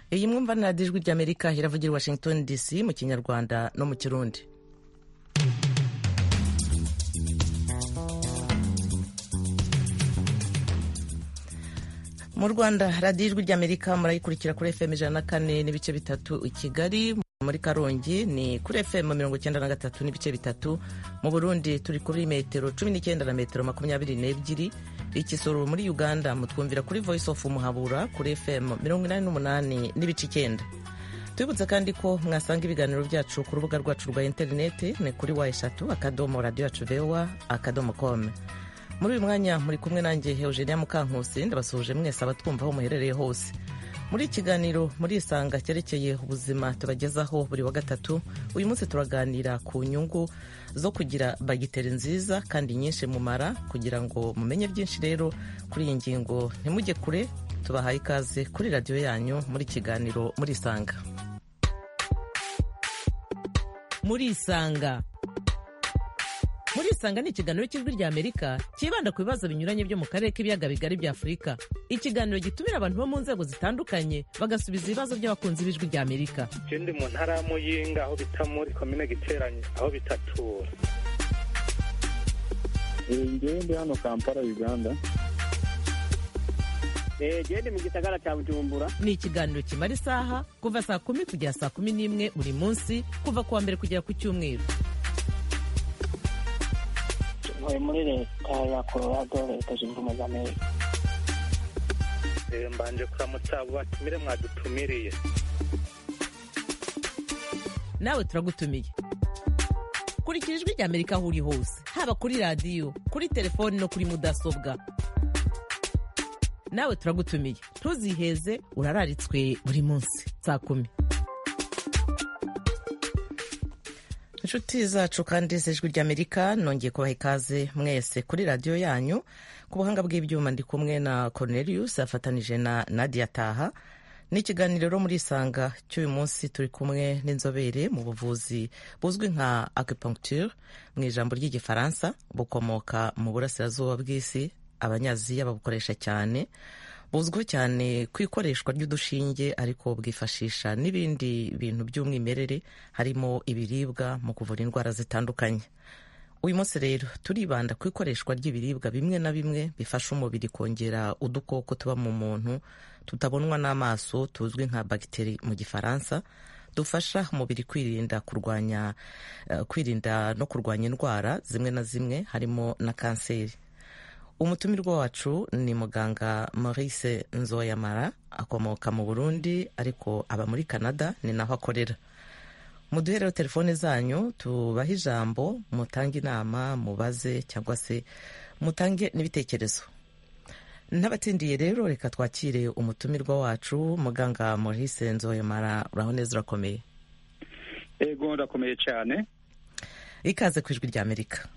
iyi mwumva ni radiyo ijwi ry'amerika iravugira i washington dc mu kinyarwanda no mu kirundi mu rwanda radiyo ijwi ry'amerika murayikurikira kuri fm ijana na kane n'ibice bitatu i kigali muri karongi ni kuri fm mirongo icyenda na gatatu n'ibice bitatu mu burundi turi kuri metero cumi n'icyenda na metero makumyabiri n'ebyiri ikisoro muri uganda mutwumvira kuri voice of muhabura kuri fm mirongo inani n'umunani n'ibice icyenda tubibutse kandi ko mwasanga ibiganiro byacu ku rubuga rwacu rwa interineti ni kuri wa eshatu akadomo radiyo yacu vewa akadomo kome muri uyu mwanya muri kumwe nanjye eugenia mukankusi ndabasuhuje mwese abatwumva aho muherereye hose muri iki kiganiro muri isanga cyerekeye ubuzima tubagezaho buri wa gatatu uyu munsi turaganira ku nyungu zo kugira bagiteri nziza kandi nyinshi mumara kugira ngo mumenye byinshi rero kuri iyi ngingo ntimujye kure tubahaye ikaze kuri radiyo yanyu muri kiganiro muri isanga muri isanga muri isanga ni ikiganiro cy'ijwi rya amerika cyibanda ku bibazo binyuranye byo mu karere k'ibiyaga bigari bya afurika ikiganiro gitumira abantu bo mu nzego zitandukanye bagasubiza ibibazo by'abakunzi b'ijwi rya amerika ndi mu ntara ya muyinga aho bita muri komine giteranye aho bitatura ngewe ndi hano kampala uganda gende mu gisagara cya bujumbura ni ikiganiro kimara isaha kuva saa kumi kugera saa kumi n'imwe buri munsi kuva ku wa mbere kugera ku cyumweru ntuye muri leta ya colorado leta zunze ubumwe za amerika mbanje kuramutsa abo batumire mwadutumiriye nawe turagutumiye kurikira ijwi rya amerika aho uri hose haba kuri radiyo kuri telefoni no kuri mudasobwa nawe turagutumiye ntuziheze urararitswe buri munsi saa kumi inshuti zacu kandi z'ijwi ry'amerika nongeye kubaha ikaze mwese kuri radiyo yanyu ku buhanga bw'ibyuma ndi kumwe na cornelius afatanije na nadia taha ni ikiganiro rero muri isanga cy'uyu munsi turi kumwe n'inzobere mu buvuzi buzwi nka acupuncture mu ijambo ry'igifaransa bukomoka mu burasirazuba bw'isi abanyaziya babukoresha cyane buzwiho cyane ku ikoreshwa ry'udushinge ariko bwifashisha n'ibindi bintu by'umwimerere harimo ibiribwa mu kuvura indwara zitandukanye uyu munsi rero turibanda ku ikoreshwa ry'ibiribwa bimwe na bimwe bifasha umubiri kongera udukoko tuba mu muntu tutabonwa n'amaso tuzwi nka bagiteri mu gifaransa dufasha umubiri kwirinda kurwanya uh, kwirinda no kurwanya indwara zimwe na zimwe harimo na kanseri umutumirwa wacu ni muganga maurice nzoyamara akomoka mu burundi ariko aba muri canada ni naho akorera muduhe rero telefone zanyu tubahe ijambo mutange inama mubaze cyangwa se mutange n'ibitekerezo n'abatsindiye rero reka twakire umutumirwa wacu muganga maurice nzoyamara uraho neza urakomeye ego ndakomeye cyane ikaze ku ijwi rya amerika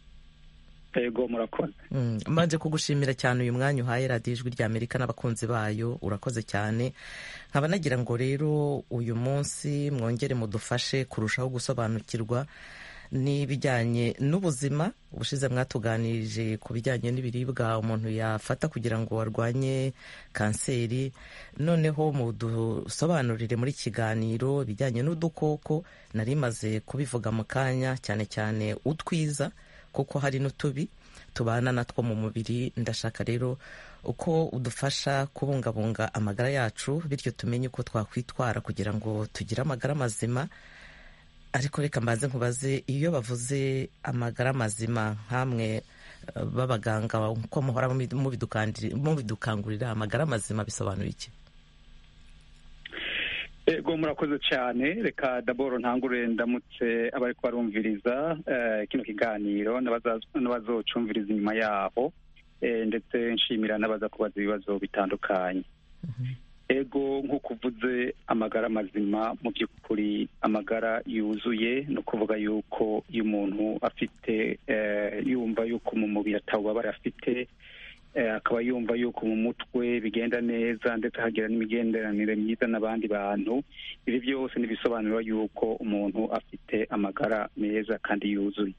ego murakoze mbanje kugushimira cyane uyu mwanya uhaye radiyo ijwi rya amerika n'abakunzi bayo urakoze cyane nkaba nagira ngo rero uyu munsi mwongere mudufashe kurushaho gusobanukirwa n'ibijyanye n'ubuzima ubushize mwatuganirije ku bijyanye n'ibiribwa umuntu yafata kugira ngo arwanye kanseri noneho mudusobanurire muri kiganiro ibijyanye n'udukoko nari maze kubivuga mu kanya cyane cyane utwiza kuko hari n'utubi tubana natwo mu mubiri ndashaka rero uko udufasha kubungabunga amagara yacu bityo tumenye uko twakwitwara kugira ngo tugire amagara mazima ariko reka mbaze nkubaze iyo bavuze amagara mazima nk'amwe b'abaganga uko muhora mubidukangurira amagara mazima bisobanura iki ego murakoze cyane reka daboro ntangure ndamutse abari barumviriza kino kiganiro n'abazocumviriza inyuma yaho ndetse nshimira n'abaza kubaza ibibazo bitandukanye ego nk'uko uvuze amagara mazima mu by'ukuri amagara yuzuye ni ukuvuga yuko iyo umuntu afite yumva yuko mu mubiri atawubabara afite akaba yumva yuko mu mutwe bigenda neza ndetse hagira n'imigenderanire myiza n'abandi bantu ibi byose ntibisobanura yuko umuntu afite amagara meza kandi yuzuye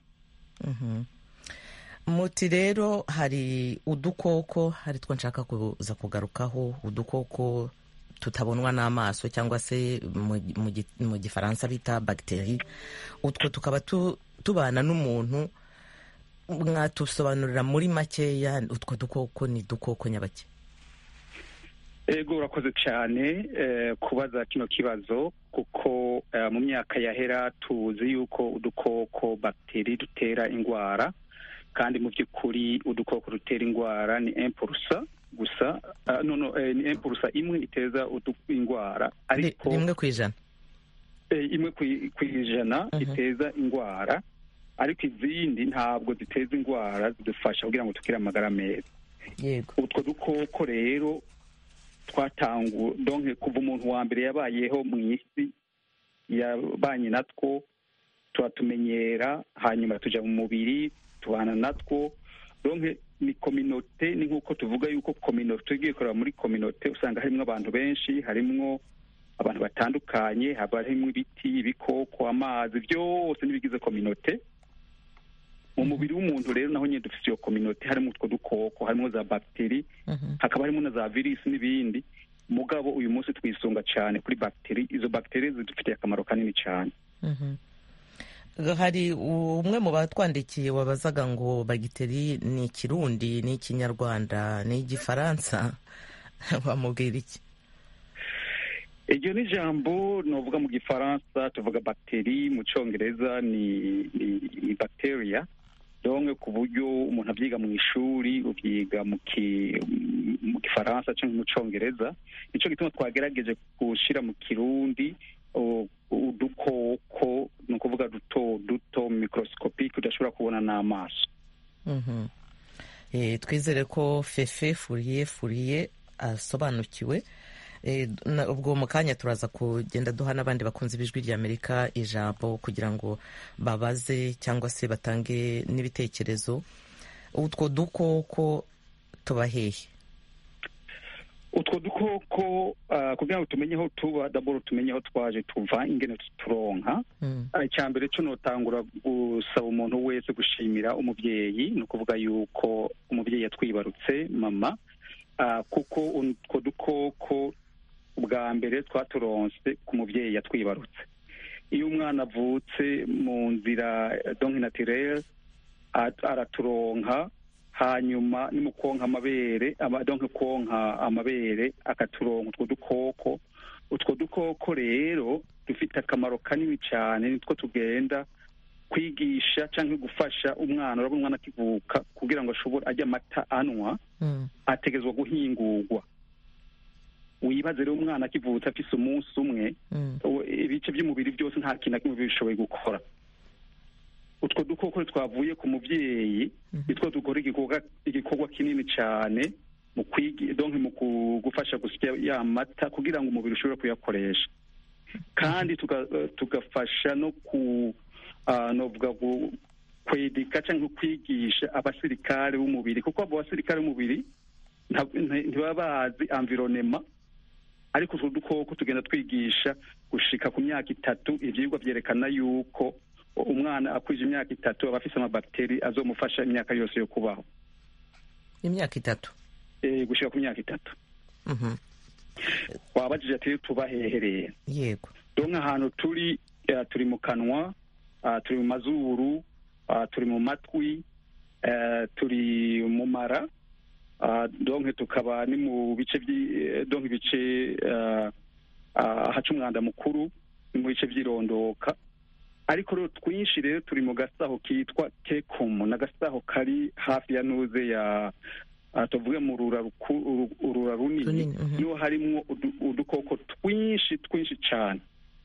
muti rero hari udukoko hari two nshaka kuza kugarukaho udukoko tutabonwa n'amaso cyangwa se mu gifaransa bita bagiteri utwo tukaba tubana n'umuntu mwatusobanurira muri makeya utwo dukoko ni dukoko nyabake ego urakoze cyane kubaza kino kibazo kuko mu myaka yahera tuzi yuko udukoko bagiteri dutera indwara kandi mu by'ukuri udukoko dutera indwara ni empurusa gusa ni empurusa imwe iteza indwara ariko imwe ku ijana imwe ku ijana iteza indwara ariko izindi ntabwo ziteza indwara zidufasha kugira ngo tugire amagara meza utwo dukoko rero twatangu donke kuva umuntu wa mbere yabayeho mu isi yabanye natwo turatumenyera hanyuma tujya mu mubiri tubana natwo donke ni kominote ni nk'uko tuvuga yuko kominote tugiye kureba muri kominote usanga harimo abantu benshi harimo abantu batandukanye haba harimo ibiti ibikoko amazi byose n'ibigize kominote mu mubiri w'umuntu rero naho nyine dufite iyo kominote harimo utwo dukoko harimo za bagiteri hakaba harimo na za virusi n'ibindi mugabo uyu munsi twisunga cyane kuri bagiteri izo bagiteri zidufitiye akamaro kanini cyane hari umwe mu batwandikiye wabazaga ngo bagiteri ni ikirundi ni ikinyarwanda ni igifaransa wamubwira iki iryo ni ijambo navuga mu gifaransa tuvuga bagiteri mu cyongereza ni ni bacteria donke ku buryo umuntu abyiga mu ishuri ubyiga mu gifaransa cyangwa mu cyongereza nicyo gituma twagerageje gushyira mu kirundi udukoko ni ukuvuga duto duto mikorosikopi udashobora kubona n'amaso twizere ko fefe furiye furiye asobanukiwe ubwo mu kanya turaza kugenda duha n'abandi bakunze ibijwi ry'amerika ijambo kugira ngo babaze cyangwa se batange n'ibitekerezo utwo dukoko tuba hehe utwo dukoko kugira ngo tumenye aho tuba daboro tumenye aho twaje tuva ingene turonka icya mbere cyo notangura gusaba umuntu wese gushimira umubyeyi ni ukuvuga yuko umubyeyi yatwibarutse mama kuko utwo dukoko bwa mbere twaturonse ku mubyeyi yatwibarutse iyo umwana avutse mu nzira donki natirere araturonka hanyuma ni mu konka amabere donki konka amabere akaturonka utwo dukoko utwo dukoko rero dufite akamaro kanini cyane nitwo tugenda kwigisha cyangwa gufasha umwana urabona umwana akivuka kugira ngo ashobore ajye amata anywa ategezwa guhingurwa wibaze rero umwana akivutse afise umunsi umwe ibice by'umubiri byose nta kintu na kimwe bishoboye gukora utwo dukoko twavuye ku mubyeyi nitwo dukora igikorwa kinini cyane mu donke mu gufasha gusya ya mata kugira ngo umubiri ushobore kuyakoresha kandi tugafasha no ku novuga kwedika cyangwa kwigisha abasirikare b'umubiri kuko abo basirikare b'umubiri ntibaba bazi environema ariko utwo dukoko tugenda twigisha gushika ku myaka itatu ibyigwa byerekana yuko umwana akwije imyaka itatu aba afise amabagiteri azomufasha imyaka yose yo kubaho imyaka itatu gushika ku myaka itatu wabajije ati tuba hehereye yego donke ahantu turi turi mu kanwa turi mu mazuru turi mu matwi turi mu mara donke tukaba ni mu bice donke ibice ahaca umwanda mukuru ni mu bice by'irondoka ariko rero twinshi rero turi mu gasaho kitwa kekumu ni agasaho kari hafi ya nuze ya tuvuge mu urura runini niho harimo udukoko twinshi twinshi cyane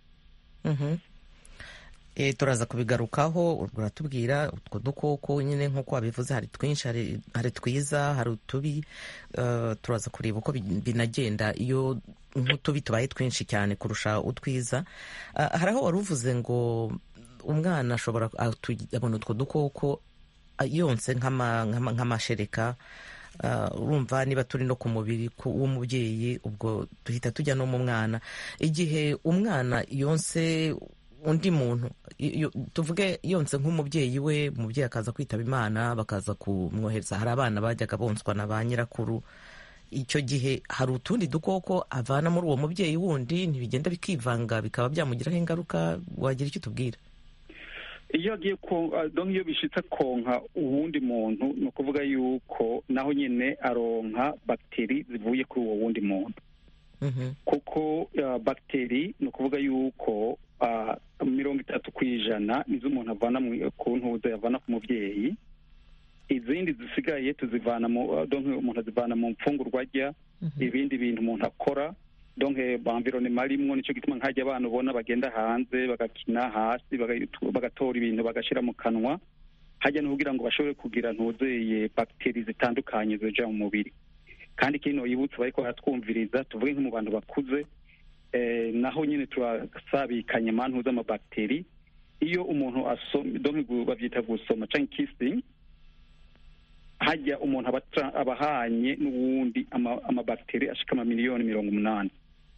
turaza kubigarukaho uratubwira utwo dukoko nyine nk'uko wabivuze hari twinshi hari twiza hari utubi turaza kureba uko binagenda iyo nk'utubi tubaye twinshi cyane kurusha utwiza hari aho wari uvuze ngo umwana ashobora abona utwo dukoko yonse nk'amashereka urumva niba turi no ku mubiri w'umubyeyi ubwo duhita tujya no mu mwana igihe umwana yonse undi muntu tuvuge yonse nk'umubyeyi we umubyeyi akaza kwitaba imana bakaza kumwohereza hari abana bajyaga bonswa na ba nyirakuru icyo gihe hari utundi dukoko avana muri uwo mubyeyi wundi ntibigenda bikivanga bikaba byamugiraho ingaruka wagira icyo utubwira iyo agiye donc iyo bishitse konka uwundi muntu ni ukuvuga yuko naho nyine aronka bagiteri zivuye kuri uwo wundi muntu kuko bagiteri ni ukuvuga yuko mirongo itatu ku ijana nizo umuntu avana ku ntuza yavana ku mubyeyi izindi zisigaye tuzivana mu donc umuntu azivana mu mfungurwa arya ibindi bintu umuntu akora donc environnement rimwo nico gituma nkajya abana ubona bagenda hanze bagakina hasi bagatora ibintu bagashira mu kanwa hajya no kugira ngo bashobore kugira ntuzeye bagiteri zitandukanye zija mu mubiri kandi kino yibutse bariko baratwumviriza tuvuge nko mu bantu bakuze naho nyine turasabikanye mantu z'amabagiteri iyo umuntu asoma donc bavyita gusoma canke kissing hajya umuntu aba ahanye n'uwundi amabagiteri ashika amamiliyoni mirongo umunani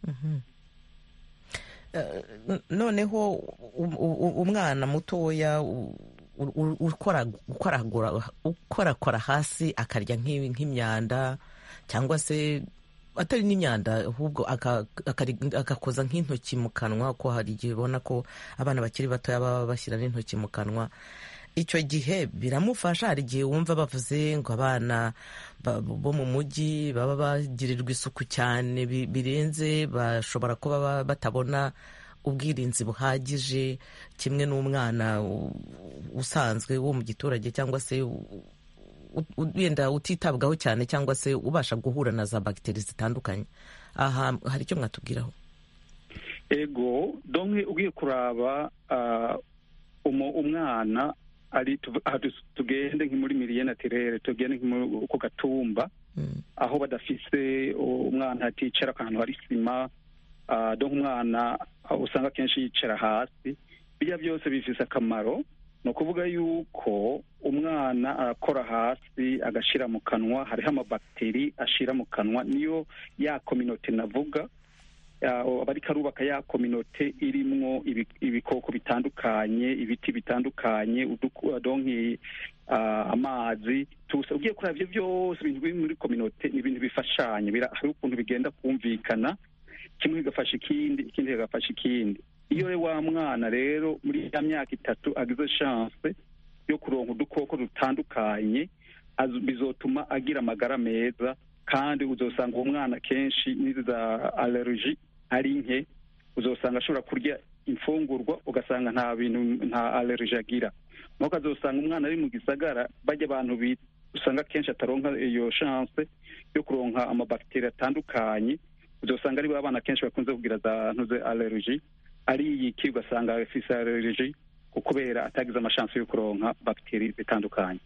noneho umwana mutoya ukorakora hasi akarya nk'imyanda cyangwa se atari n'imyanda ahubwo agakoza nk'intoki mu kanwa ko hari igihe ubona ko abana bakiri batoya baba bashyira n'intoki mu kanwa icyo gihe biramufasha hari igihe wumva bavuze ngo abana bo mu mujyi baba bagirirwa isuku cyane birenze bashobora kuba batabona ubwirinzi buhagije kimwe n'umwana usanzwe wo mu giturage cyangwa se wenda utitabwaho cyane cyangwa se ubasha guhura na za bagiteri zitandukanye aha hari icyo mwatubwiraho ego donke ugiye kuraba umwana ari tugende nki muri miliye natirere tugende ku gatumba aho badafise umwana aticara ahantu hari sima donke umwana usanga akenshi yicara hasi bijya byose bifise akamaro ni ukuvuga yuko umwana arakora hasi agashyira mu kanwa hariho amabagiteri ashyira mu kanwa niyo ya kominote navuga abariko arubaka ya kominote irimwo ibikoko bitandukanye ibiti bitandukanye donki amazi tusa ugiye kureba ibyo byose ibintu biri muri kominote ni ibintu bifashanye hari ukuntu bigenda kumvikana kimwe kigafasha ikindi ikindi kigafasha ikindi iyo wa mwana rero muri ya myaka itatu agize chance yo kuronka udukoko dutandukanye bizotuma agira amagara meza kandi uzosanga uwo mwana kenshi n'izi za allergie ari nke uzosanga ashobora kurya imfungurwa ugasanga nta bintu nta allergie agira nuko azosanga umwana ari mu gisagara bajya abantu usanga kenshi ataronka iyo chance yo kuronka amabakiteri atandukanye uzosanga ari abana kenshi bakunze kugira za ntuze allergie ari iki ugasanga afise allergie kubera atagize amashansi yo kuronka bagiteri zitandukanye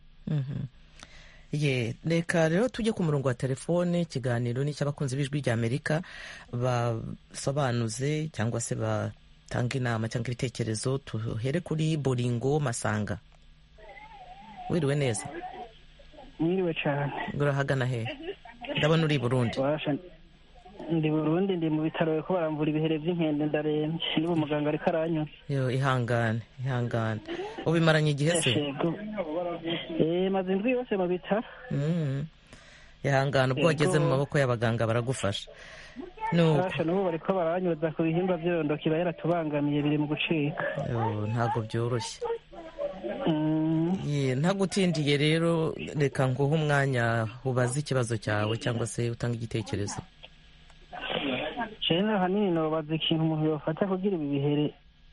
ye reka rero tujye ku murongo wa telefone ikiganiro ni icy'abakunzi b'ijwi rya amerika basobanuze cyangwa se batanga inama cyangwa ibitekerezo tuhere kuri boringo masanga wiriwe neza mwiriwe cyane urahagana he ndabona uri i burundi ndi burundi ndi mu bitaro ko baramvura ibihere by'inkende ndarembye n'ubu muganga ariko aranyura yo ihangane ihangane ubimaranye igihe se maze indwi yose mu bitaro ihangane ubwo wageze mu maboko y'abaganga baragufasha n'ubu bariko baranyuza ku bihimba by'irondo kiba yaratubangamiye biri mu gucika ntabwo byoroshye ntagutindiye rero reka nguhe umwanya ubaze ikibazo cyawe cyangwa se utanga igitekerezo rero ahanini nobaza ikintu umuntu yofata kugira ibi bihere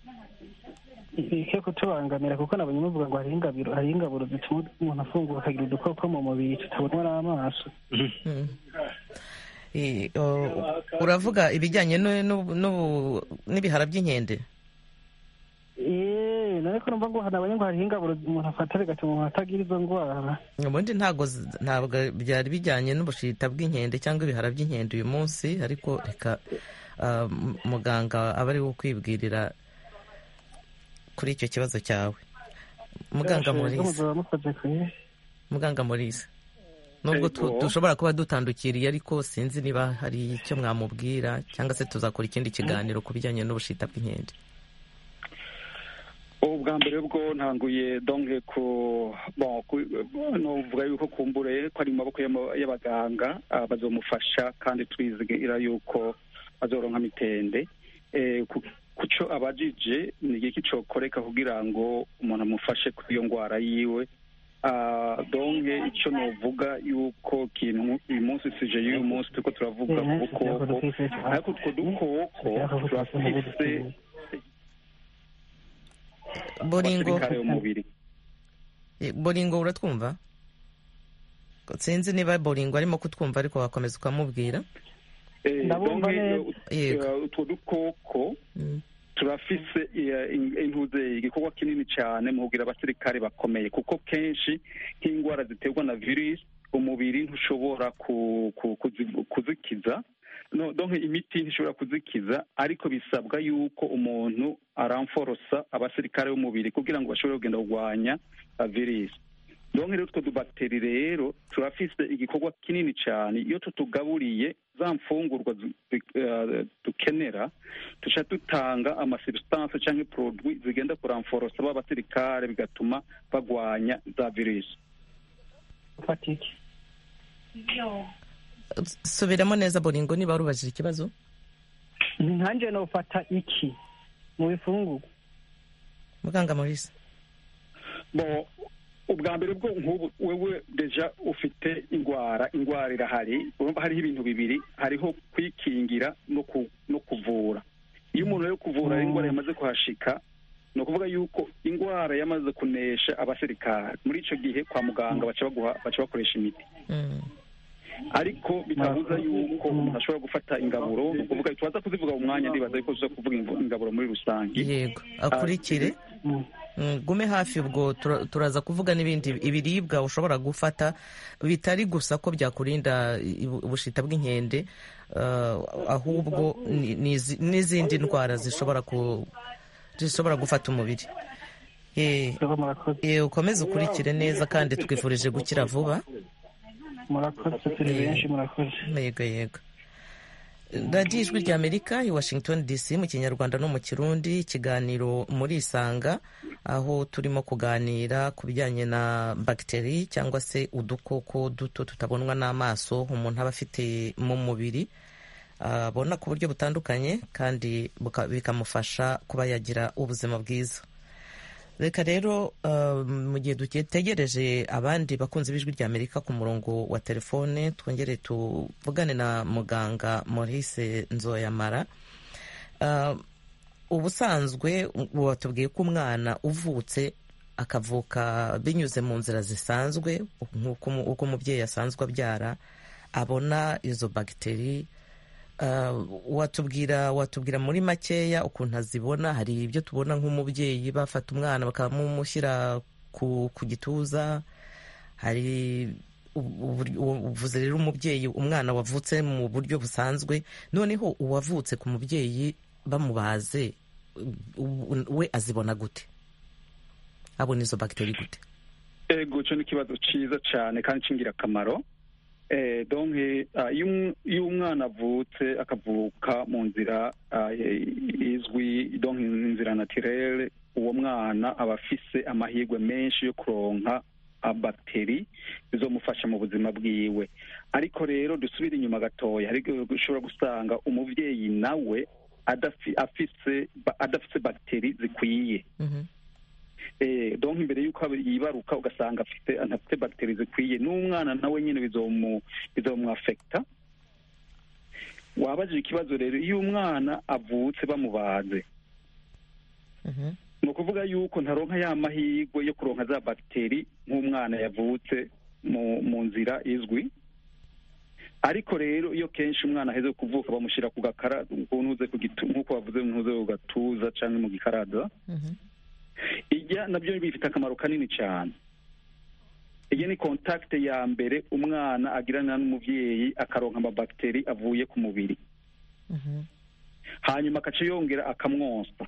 bike kutubangamira kuko nabonye muvuga ngo hariho ingabiro hariho ingaburo zituma umuntu afungura akagira udukoko mu mubiri tutabonwa n'amaso uravuga ibijyanye n'ibihara by'inkende none ko numva ngo nabonye ngo hariho ingaburo umuntu afata bigatuma umuntu atagira izo ndwara ubundi ntabwo ntabwo byari bijyanye n'ubushita bw'inkende cyangwa ibihara by'inkende uyu munsi ariko reka muganga aba ari we ukwibwirira kuri icyo kibazo cyawe muganga murize muganga murize nubwo dushobora kuba dutandukiriye ariko sinzi niba hari icyo mwamubwira cyangwa se tuzakora ikindi kiganiro ku bijyanye n'ubushita bw'inkende ubwa ubwa mbere bwo ntanguye donke ku bon novuga yuko kumbure ko ari mu maboko y'abaganga bazomufasha kandi twizigira yuko bazoronka mitende kuco abajije ni igiki cokoreka kugira ngo umuntu amufashe kuri iyo ndwara yiwe donke icyo novuga yuko kintu uyu munsi sije y'uyu munsi turiko turavuga ku bukoko ariko utwo dukoko turafise boringo umubiri boringo uratwumva sinzi niba boringo arimo kutwumva ariko wakomeza ukamubwira utwo dukoko turafise intuze igikorwa kinini cyane mu kugira abasirikare bakomeye kuko kenshi nk'indwara ziterwa na virusi umubiri ntushobora kuzikiza donke imiti ntishobora kuzikiza ariko bisabwa yuko umuntu aramforosa abasirikare b'umubiri kugira ngo bashobore kugenda kurwanya virusi donke rero utwo dubagiteri rero turafise igikorwa kinini cyane iyo tutugaburiye za mfungurwa dukenera tuca dutanga amasubstance cyangwa produit zigenda kuramforosa ba basirikare bigatuma bagwanya za virusi subiramo neza boringo niba warubajije ikibazo nkanjye nofata iki mu bifungurwa muganga maurice ubwa mbere bwo nk'ubu wewe deja ufite indwara indwara irahari urumva hariho ibintu bibiri hariho kwikingira no kuvura iyo umuntu ari kuvura indwara yamaze kuhashika ni ukuvuga yuko indwara yamaze kunesha abasirikare muri icyo gihe kwa muganga baca bakoresha imiti ariko bitabuza yuko umuntu ashobora gufata ingaburo ni ukuvuga tubaza kuzivuga mu mwanya ndibaza yuko tuza kuvuga ingaburo muri rusange yego akurikire gume hafi ubwo turaza kuvuga n'ibindi ibiribwa ushobora gufata bitari gusa ko byakurinda ubushita bw'inkende ahubwo n'izindi ndwara zishobora zishobora gufata umubiri ukomeze ukurikire neza kandi twifurije gukira vuba murakoze turi benshi murakoze yego yego radiyo ijwi ry'amerika i washington dc mu kinyarwanda no mu kirundi ikiganiro muri isanga aho turimo kuganira ku bijyanye na bagiteri cyangwa se udukoko duto tutabonwa n'amaso umuntu aba afite mu mubiri abona ku buryo butandukanye kandi bikamufasha kuba yagira ubuzima bwiza reka rero mu gihe dutegereje abandi bakunzi b'ijwi ry'amerika ku murongo wa telefone twongere tuvugane na muganga maurice nzoyamara ubusanzwe watubwiye ko umwana uvutse akavuka binyuze mu nzira zisanzwe nk'uko umubyeyi asanzwe abyara abona izo bagiteri watubwira watubwira muri makeya ukuntu azibona hari ibyo tubona nk'umubyeyi bafata umwana bakamumushyira ku gituza hari uvuze rero umubyeyi umwana wavutse mu buryo busanzwe noneho uwavutse ku mubyeyi bamubaze we azibona gute abona izo bagiteri gute ego cyo ni ikibazo cyiza cyane kandi cy'ingirakamaro donke iyo umwana avutse akavuka mu nzira izwi donke inzira natirere uwo mwana aba afise amahirwe menshi yo kuronka bagiteri zizomufasha mu buzima bwiwe ariko rero dusubire inyuma gatoya ariko ushobora gusanga umubyeyi nawe adafise bagiteri zikwiye donke imbere y'uko yibaruka ugasanga afite anafite bagiteri zikwiye n'umwana nawe nyine bizomwafekita wabajije ikibazo rero iyo umwana avutse bamubaze ni ukuvuga yuko ntaronka ya mahirwe yo kuronka za bagiteri nk'umwana yavutse mu nzira izwi ariko rero iyo kenshi umwana aheze kuvuka bamushyira ku gakara nk'uko bavuze ntuze ku gatuza cyangwa mu gikaraza ijya nabyo bifite akamaro kanini cyane iyi ni kontakite ya mbere umwana agirana n'umubyeyi akaronka amabagiteri avuye ku mubiri hanyuma agaca yongera akamwonsa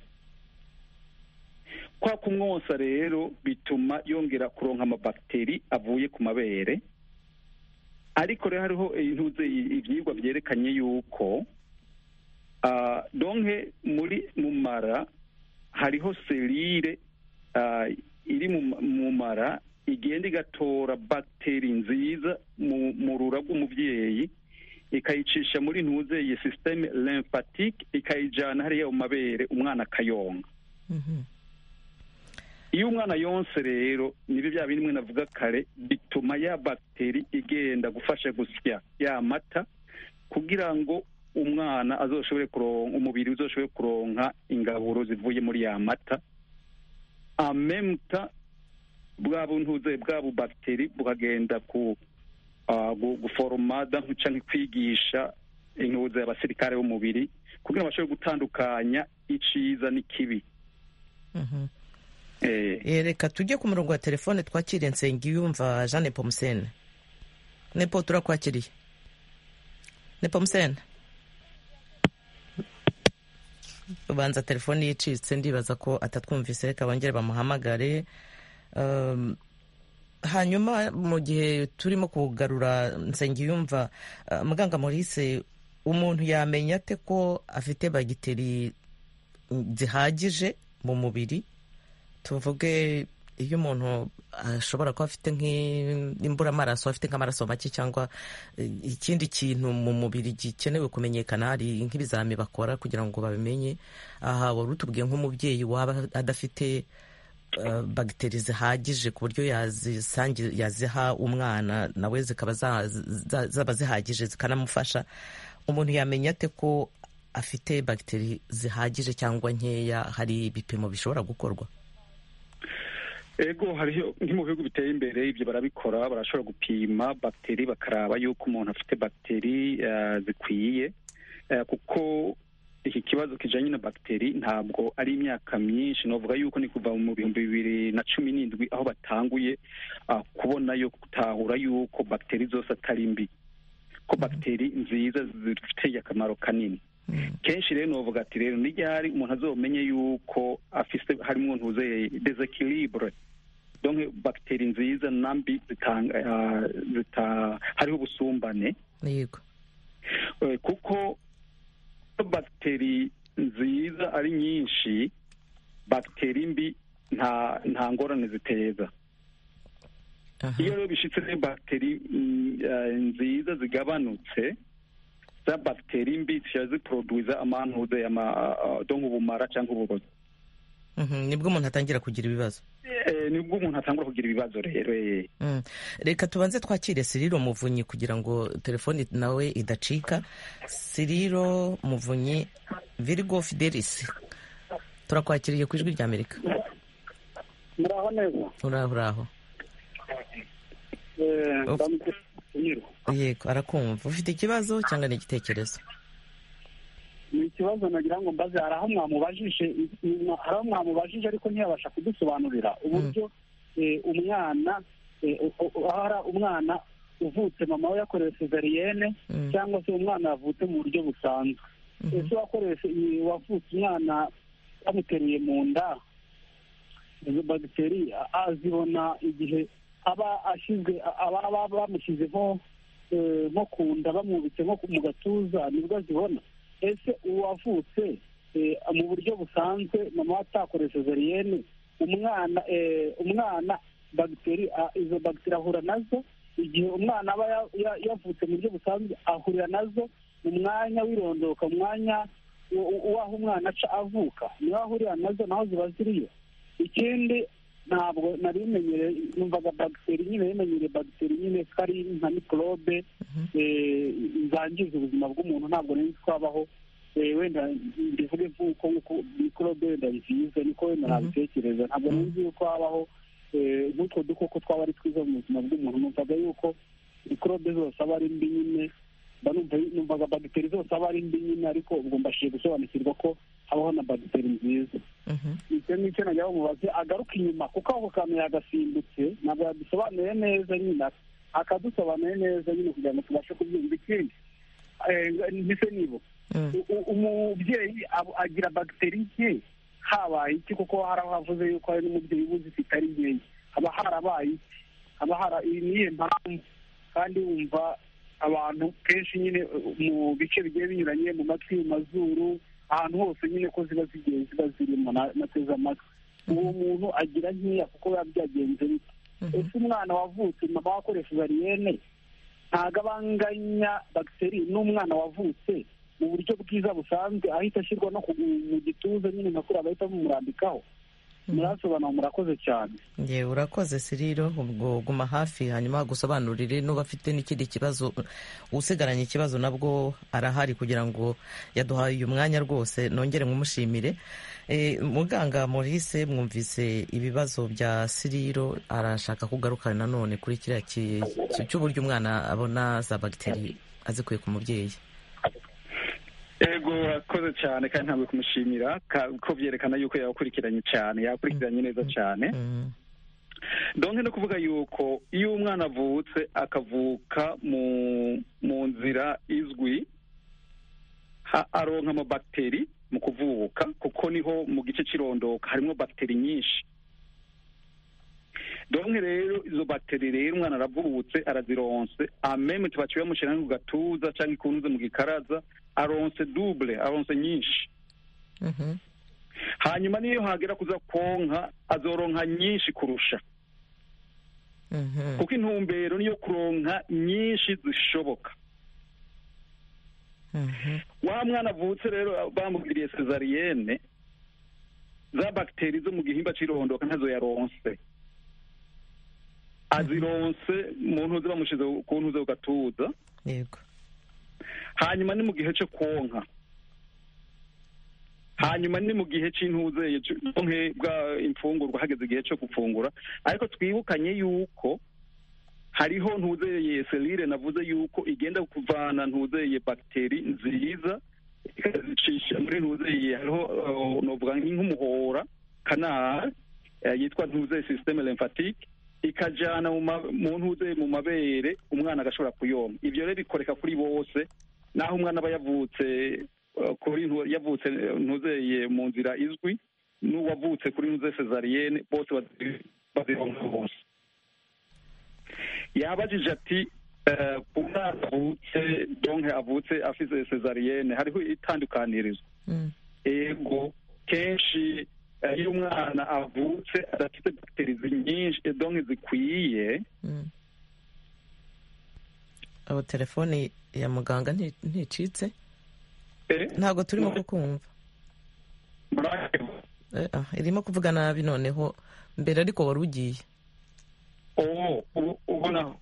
kwa kumwonsa rero bituma yongera kuronka amabagiteri avuye ku mabere ariko rero hariho intuze ibyigwa byerekanye yuko donke muri mu mara hariho serire ah, iri mu- mu mara igenda igatora bagiteri nziza mu mu rura rw'umubyeyi ikayicisha muri ntuze iyi sisiteme lymphatique ikayijyana hariya mu mabere umwana akayonka Mhm. iyo umwana yonse rero nibyo bya bindi mwe navuga kare bituma ya bagiteri igenda gufasha gusya ya mata kugira ngo umwana azoshobore kuronka umubiri uzoshobore kuronka ingaburo zivuye muri ya mata amemuta bwa buntuze bwa bubagiteri bukagenda ku ah, gu- guforomada canke kwigisha intuze abasirikare b'umubiri kugira ngo bashobore gutandukanya iciza n'ikibi Mhm. eh, Eh, reka tujye ku murongo wa telefone twakire nsengiyumva jean nepomusene nepo turakwakiriye nepomusene ubanza telefone yicitse ndibaza ko atatwumvise reka bongere bamuhamagare Um, hanyuma mu gihe turimo kugarura nsengiyumva uh, muganga maurice umuntu yamenya ate ko afite bagiteri zihagije mu mubiri tuvuge iyo umuntu ashobora kuba afite nk'imburamaraso afite nk'amaraso make cyangwa eh, ikindi kintu mu mubiri gikenewe kumenyekana hari nk'ibizami bakora kugira ngo babimenye aha wari utubwiye nk'umubyeyi waba adafite eh, bagiteri zihagije ku buryo yazisangi- yaziha umwana nawe zikaba za- za- zaba zihagije zikanamufasha umuntu yamenya ate ko afite bagiteri zihagije cyangwa nkeya hari ibipimo bishobora gukorwa ego hariho nko mu bihugu biteye imbere ibyo barabikora barashobora gupima bagiteri bakaraba yuko umuntu afite bagiteri eh, zikwiye Eh, kuko iki kibazo kijanye na bagiteri ntabwo ari imyaka myinshi novuga yuko ni kuva mu bihumbi bibiri na cumi n'indwi aho batanguye ah, kubona yo gutahura yuko bagiteri zose atari mbi ko bagiteri nziza zifitiye akamaro kanini kenshi rero novuga ati rero n'iryari umuntu azomenye yuko afise harimo ntuze desekilibure donc bagiteri nziza na mbi zitanga ah, zita hariho ubusumbane yego Eh, kuko bagiteri nziza ari nyinshi bagiteri mbi nta nta ngorane ziteza aha iyo rero bishitse rero bagiteri mm, eh, nziza zigabanutse za bagiteri mbi ziba ziproduiza amantuze ama donc ubumara cyangwa uburozi Mhm, nibwo umuntu atangira kugira ibibazo Eh, nibwo umuntu atangura kugira ibibazo rero eh. Mm. reka tubanze twakire siriro muvunyi kugira ngo telefoni nawe idacika siriro muvunyi virigo fidelis turakwakiriye ku ijwi rya amerika muraho neza uraho uraho Eh, Of- ndamutse nyiro yego arakumva ufite ikibazo cyangwa ni igitekerezo ni ikibazo nagira ngo mbaze hari aho mwamubajije hari aho mwamubajije ariko ntiyabasha kudusobanurira uburyo eh, umwana eh, u- u- hari umwana uvutse mama we yakorewe sezariyene Mm. cyangwa se umwana yavutse mu buryo busanzwe Mhm. ese wakoreshe wavutse umwana bamuteruye mu nda izo bagiteri a- azibona igihe aba ashyizwe aba aba bamushyize nko eh, nko ku nda bamwubitse nko ku- mu gatuza nibwo azibona ese uwavutse eh, mu buryo busanzwe mama we atakoresheje riyene umwana eh, umwana bagiteri a- izo bagiteri ahura nazo igihe umwana aba ya- ya- yavutse mu buryo busanzwe ahurira nazo mu mwanya w'irondoka mu mwanya u- u- w'aho umwana aca avuka niho ahurira nazo naho ziba ziriyo ikindi ntabwo nari bimenyereye numvaga bagiteri nyine bimenyereye bagiteri nyine ko ari nka mikorobe eh, zangiza ubuzima bw'umuntu ntabwo nari nzi ko habaho eh, wenda mbivuge nk'uko nk'uko mikorobe wenda nziza niko wenda nabitekereza ntabwo nari nzi yuko habaho eh, nk'utwo dukoko twaba ari twiza mu buzima bw'umuntu numvaga yuko mikorobe zose aba ari mbi nyine mba numva numvaga bagiteri zose aba ari mbi nyine ariko ubwo mbashije gusobanukirwa ko habaho na bagiteri nziza Mhm. icyo ngicyo najya bamubaze agaruka inyuma kuko ako kantu yagasimbutse ntabwo yadusobanuye neza nyine akadusobanuye neza nyine kugira ngo tubashe kubyumva ikindi eh, mbese nibo Mm. U- u- umubyeyi ab- agira bagiteri nke habaye iki kuko hari aho havuze yuko hari n'umubyeyi uba uzifite ari nkeya haba harabaye iki haba hara iyi niyo mpamvu kandi wumva abantu kenshi nyine uh, mu bice bigiye binyuranye mu matwi mu mazuru ahantu hose nyine ko ziba zigiye ziba zirimo na- nateze amatwi uwo muntu agira nkeya kuko biba byagenze bite ese umwana wavutse mama wakoresheje ariyene ntabwo abanganya bagiteri n'umwana wavutse mu buryo bwiza busanzwe ahita ashyirwa no mu gituza nyine nka kuriya bahita bamurambikaho murasobanura murakoze cyane yewe urakoze siriro ubwo guma hafi hanyuma gusobanurire n'uba afite n'ikindi kibazo usigaranye ikibazo nabwo arahari kugira ngo yaduhaye uyu mwanya rwose nongere nkumushimire muganga murise mwumvise ibibazo bya siriro arashaka kugaruka nanone kuri kiriya cy'uburyo umwana abona za bagiteri azikuye ku mubyeyi ego urakoze cyane kandi ntabwo kumushimira ko byerekana yuko yakurikiranye cyane yakurikiranye neza cyane donke no kuvuga yuko iyo umwana avutse akavuka mu nzira izwi aronka amabagiteri mu kuvuka kuko niho mu gice cy'irondoka harimo bagiteri nyinshi donke rero izo bagiteri rero umwana aravutse arazironse ameme tubaciye bamushyira ku gatuza cyangwa ikunuze mu gikaraza aronse dubure aronse nyinshi hanyuma niyo hagera kuza konka azoronka nyinshi kurusha kuko intumbero niyo kuronka nyinshi zishoboka wa mwana avutse rero bamubwiriye sezariyene za bagiteri zo mu gihimba cy'irondoka ntazo yaronse azironse mu ntuze bamushyize ku ntuze ku gatuza yego hanyuma ni mu gihe cyo konka hanyuma ni mu gihe cy'intuze bwa imfungurwa hageze igihe cyo gufungura ariko twibukanye yuko hariho ntuzeye selire navuze yuko igenda kuvana ntuzeye bagiteri nziza ikazicisha muri ntuzeye hariho novuga nk'umuhora kanari yitwa ntuzeye sisiteme lymphatique ikajyana mu ntuze mu mabere umwana agashobora kuyoma ibyo rero bikoreka kuri bose naho umwana aba yavutse kuri yavutse ntuzeye mu nzira izwi n'uwavutse kuri ntuze sezariyene bose bazironka bose yabajije ati umwana avutse donke avutse afite sezariyene hariho itandukanirizo ego kenshi iyo umwana avutse adafite bagiteri nyinshi donke zikwiye abo telefoni ya muganga nticitse ntabwo turimo kukumva irimo kuvuga nabi noneho mbere ariko wari ugiye ubonaho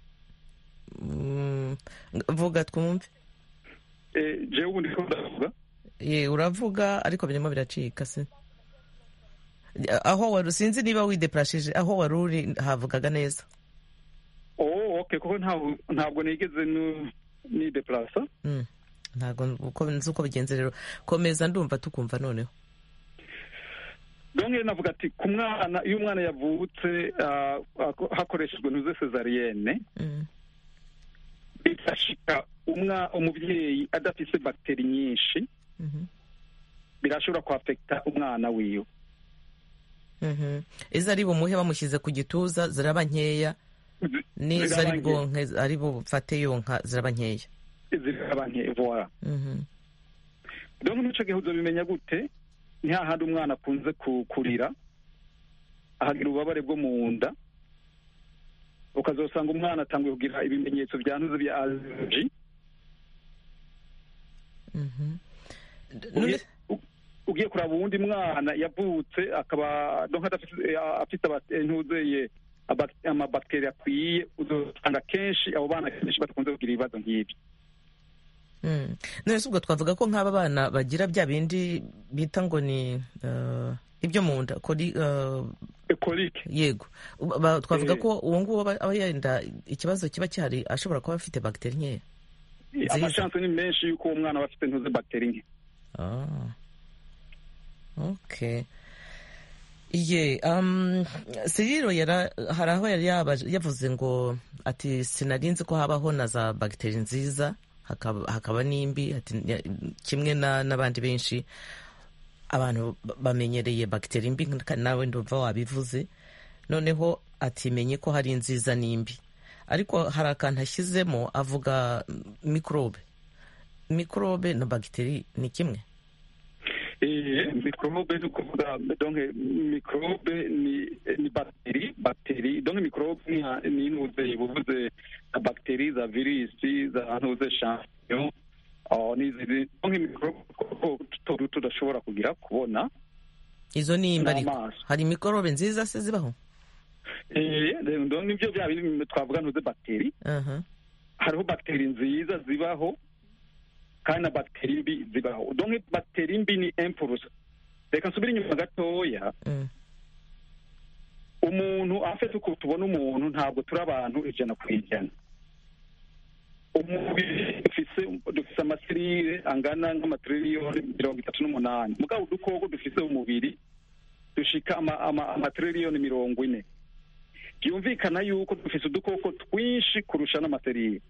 vuga twumve jewe ubundi ko ndavuga ye uravuga ariko birimo biracika se aho wari sinzi niba wideparashije aho wari uri havugaga neza oh ok kuko ntabwo nigeze nideparasa ntabwo nzi uko bigenze rero komeza ndumva tukumva noneho donke navuga ati ku mwana iyo umwana yavutse hakoreshejwe ntuze sezariyene bifashika umubyeyi adafite bagiteri nyinshi birashobora kwafekita umwana wiwe izo ari bumuhe bamushyize ku gituza ziraba nkeya n'izo ari bwonke ari bufate yonka ziraba nkeya ziraba nkeya vuba donke n'icyo gihe uzabimenya gute ni hahandi umwana akunze kurira ahagira ububabare bwo mu nda ukazasanga umwana atangiye kugira ibimenyetso byanduze bya allergy ugiye kuraba uwundi mwana yavutse akaba afite ntuzeye amabakiteri akwiye uzasanga kenshi abo bana kenshi badakunze kugira ibibazo nk'ibi none ubwo twavuga ko nk'aba bana bagira bya bindi bita ngo ni ibyo mu nda korike yego twavuga ko uwo nguwo aba yenda ikibazo kiba gihari ashobora kuba afite bagiteri nkeya amashansi ni menshi y'uko uwo mwana aba afite ntuze bagiteri nke ok ye siriro hari aho yari yavuze ngo ati sinarinzi ko habaho na za bagiteri nziza hakaba n'imbi kimwe n'abandi benshi abantu bamenyereye bagiteri mbi nawe ndumva wabivuze noneho atimenye ko hari nziza n'imbi ariko hari akantu ashyizemo avuga mikorobe mikorobe na bagiteri ni kimwe Eh, microbe ni ukuvuga donc microbe ni ni bacterie bacterie donc microbe ni ni inuze buvuze za bacterie za virusi za ntuze champignon oh ni izi donc microbe ko tutu tudashobora kugira kubona izo ni imbariko N'amaso. hari mikorobe nziza se zibaho eh donc nivyo bya bindi twavuga ntuze bacterie Aha. hariho bagiteri nziza zibaho kandi na bagiteri mbi zibaho donc bagiteri mbi ni impulse reka nsubire inyuma gatoya Mm. umuntu afite uko tubona umuntu ntabwo turi abantu ijana ku ijana umubiri dufise dufise amaserire angana nk'amatiriyoni mirongo itatu n'umunani mugabo udukoko dufise umubiri dushika ama- ama- amatiriyoni mirongo ine byumvikana yuko dufise udukoko twinshi kurusha n'amaserire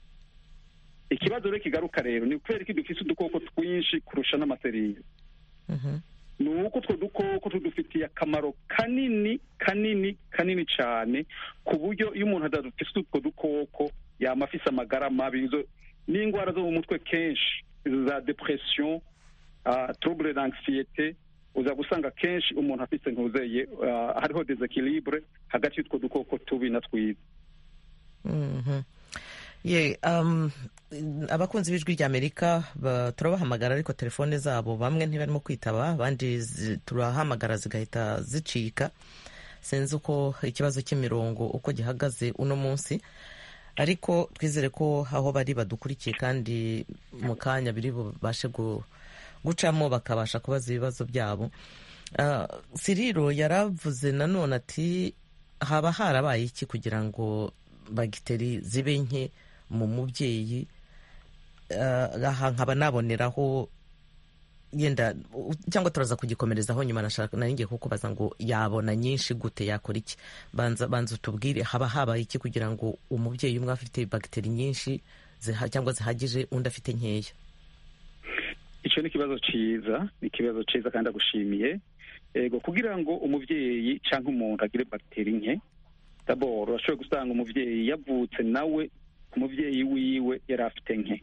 ikibazo rero kigaruka rero ni kubera ko dufise udukoko twinshi kurusha n'amaserire Mhm. ni uko utwo dukoko tudufitiye akamaro kanini kanini kanini cyane ku buryo iyo umuntu adafite utwo dukoko yaba afise amagara mabi izo n'indwara zo mu mutwe kenshi izo za depression uh, trouble d'anxiété uza gusanga kenshi umuntu afise ntuzeye uh, hariho desequilibre hagati y'utwo dukoko tubi na twiza Mhm. ye um, abakunzi b'ijwi ry'amerika ba- turabahamagara ariko telefone zabo bamwe ntibarimo kwitaba abandi zi- turahamagara zigahita zicika sinzi uko ikibazo cy'imirongo uko gihagaze uno munsi ariko twizere ko aho bari badukurikiye kandi mu kanya biri bubashe gu- gucamo bakabasha kubaza ibibazo byabo Ah, siriro yaravuze nanone ati haba harabaye iki kugira ngo bagiteri zibe nke mu mubyeyi Ah, aha nkaba naboneraho yenda u- cyangwa turaza kugikomerezaho nyuma nashaka nari ngiye kukubaza ngo yabona nyinshi gute yakora iki banza banza utubwire haba habaye iki kugira ngo umubyeyi umwe afite bagiteri nyinshi ziha- cyangwa zihagije undi afite nkeya icyo ni ikibazo cyiza ni ikibazo cyiza kandi agushimiye ego kugira ngo umubyeyi cyangwa umuntu agire bagiteri nke daboro urashobora gusanga umubyeyi yavutse nawe umubyeyi wiwe yari afite nke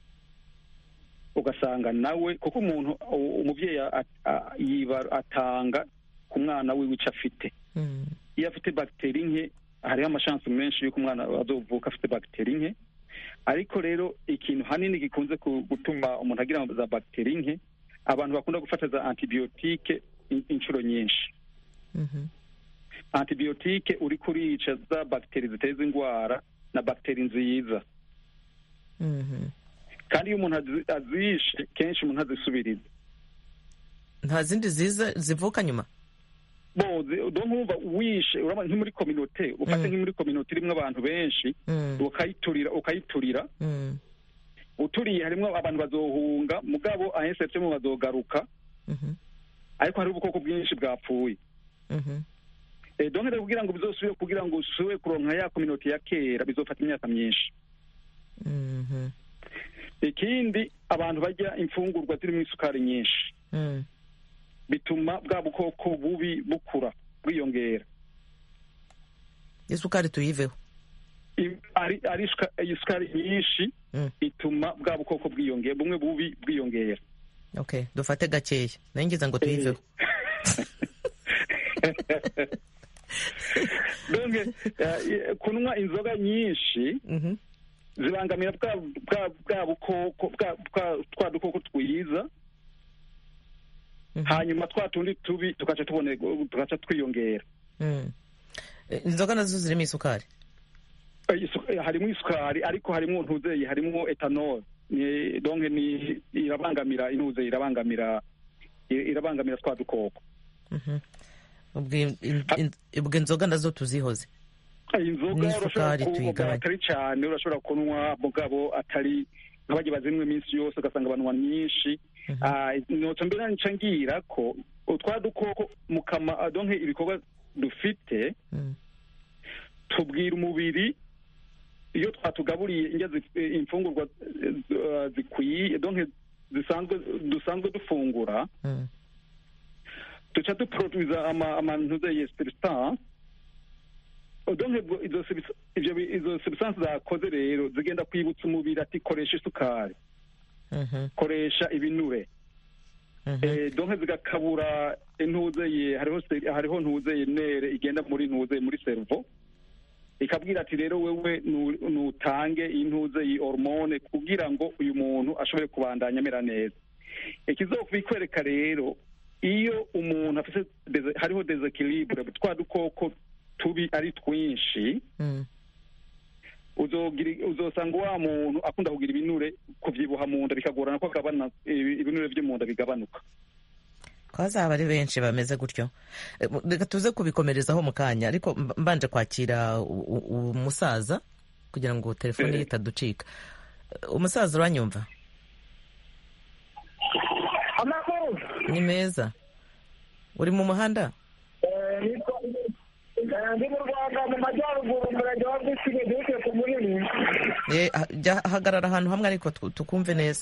ugasanga nawe kuko umuntu u- umubyeyi a- a- yiba- atanga ku mwana wiwe icyo afite Mm. iyo afite bagiteri nke hariho amashansi menshi y'uko umwana azovuka afite bagiteri nke ariko rero ikintu hanini gikunze ku- gutuma umuntu agira za bagiteri nke abantu bakunda gufata za antibiyotike in- inshuro nyinshi Mhm. antibiyotike uri kurica za bagiteri ziteza indwara na bagiteri nziza Mhm. kandi iyo umuntu azi- azishe kenshi umuntu azisubiriza nta zindi ziza zivuka nyuma boze do nkumva wishe urabona nki muri kominote ufate Mm. nki muri kominote irimo abantu benshi Mm. ukayiturira ukayiturira Mm. uturiye harimo abantu bazohunga mugabo ahesepsemo bazogaruka Mhm. ariko hari ubukoko bwinshi bwapfuye Mhm. Eh, donc rero kugira ngo bizosubire kugira ngo usubire kuronka ya kominoti ya kera bizofata imyaka myinshi Mhm. ikindi abantu barya imfungurwa zirimo isukari nyinshi Mm. bituma bwa bukoko bubi bukura bwiyongera isukari tuyiveho I- ari ari isuka- isukari nyinshi Mm. ituma bwa bukoko bwiyongera bumwe bubi bwiyongera okay dufate gakeya nayo ngize ngo tuyiveho donc eh, kunywa inzoga nyinshi Mhm. zibangamira bwa bwa bwa bukoko bwa bwa twa dukoko twiza Mhm. hanyuma twa tundi tubi tugaca tubone tugaca twiyongera Mm. Eh, inzoga nazo zirimo isukari Eh, isu- eh, harimo isukari ariko harimo ntuzeye harimo etanol ni donc ni irabangamira intuze irabangamira i- irabangamira twa dukoko Mhm. ubwo in- in- ubwo inzoga nazo tuzihoze Eh, inzoga urashobora N'isukari kunywa tuyigabanya. atari cyane urashobora kunywa mugabo atari nk'abajya bazinywa iminsi yose ugasanga banywa nyinshi Mhm. Ah, noca mbere nca ngira ko utwa dukoko mu kama ah, donc ibikorwa dufite Mm. tubwira umubiri iyo twatugaburiye indya zi- eh, imfungurwa eh, eh, zikwiye donc zisanzwe dusanzwe dufungura Mm. duca duproduza ama amantuze ya substance donc ubwo izo subs- ivyo bi- izo substance zakoze rero zigenda kwibutsa umubiri ati koresha isukari Mhm. koresha ibinure Eh, donke zigakabura intuzeye hariho se- hariho ntuzeye nere igenda muri ntuzeye muri servo ikabwira ati rero wewe nu- nutange intuze iyi hormone kugira ngo uyu muntu ashobore kubandanya amera neza ikizokubikwereka rero iyo umuntu afite deze- hariho desequilibre twa dukoko tubi ari twinshi Mm. uzogira uzosanga wa muntu akunda kugira ibinure kuvyibuha mu nda bikagorana ko agabana ibi- ibinure vyo mu nda bigabanuka ko hazaba ari benshi bameze gutyo Eh, mu- reka tuze kubikomerezaho mu kanya ariko mb- mbanje kwakira u- u- umusaza kugira ngo telefone ye Eh. itaducika Eh, umusaza uranyumva amakuru ni meza uri mu muhanda Eh, nitwa- eh, ndi mu rwanda mu majyaruguru umurenge wa bwisige gihuke ku munini Eh, ha- jya hagarara ahantu hamwe ariko tu- tukumve neza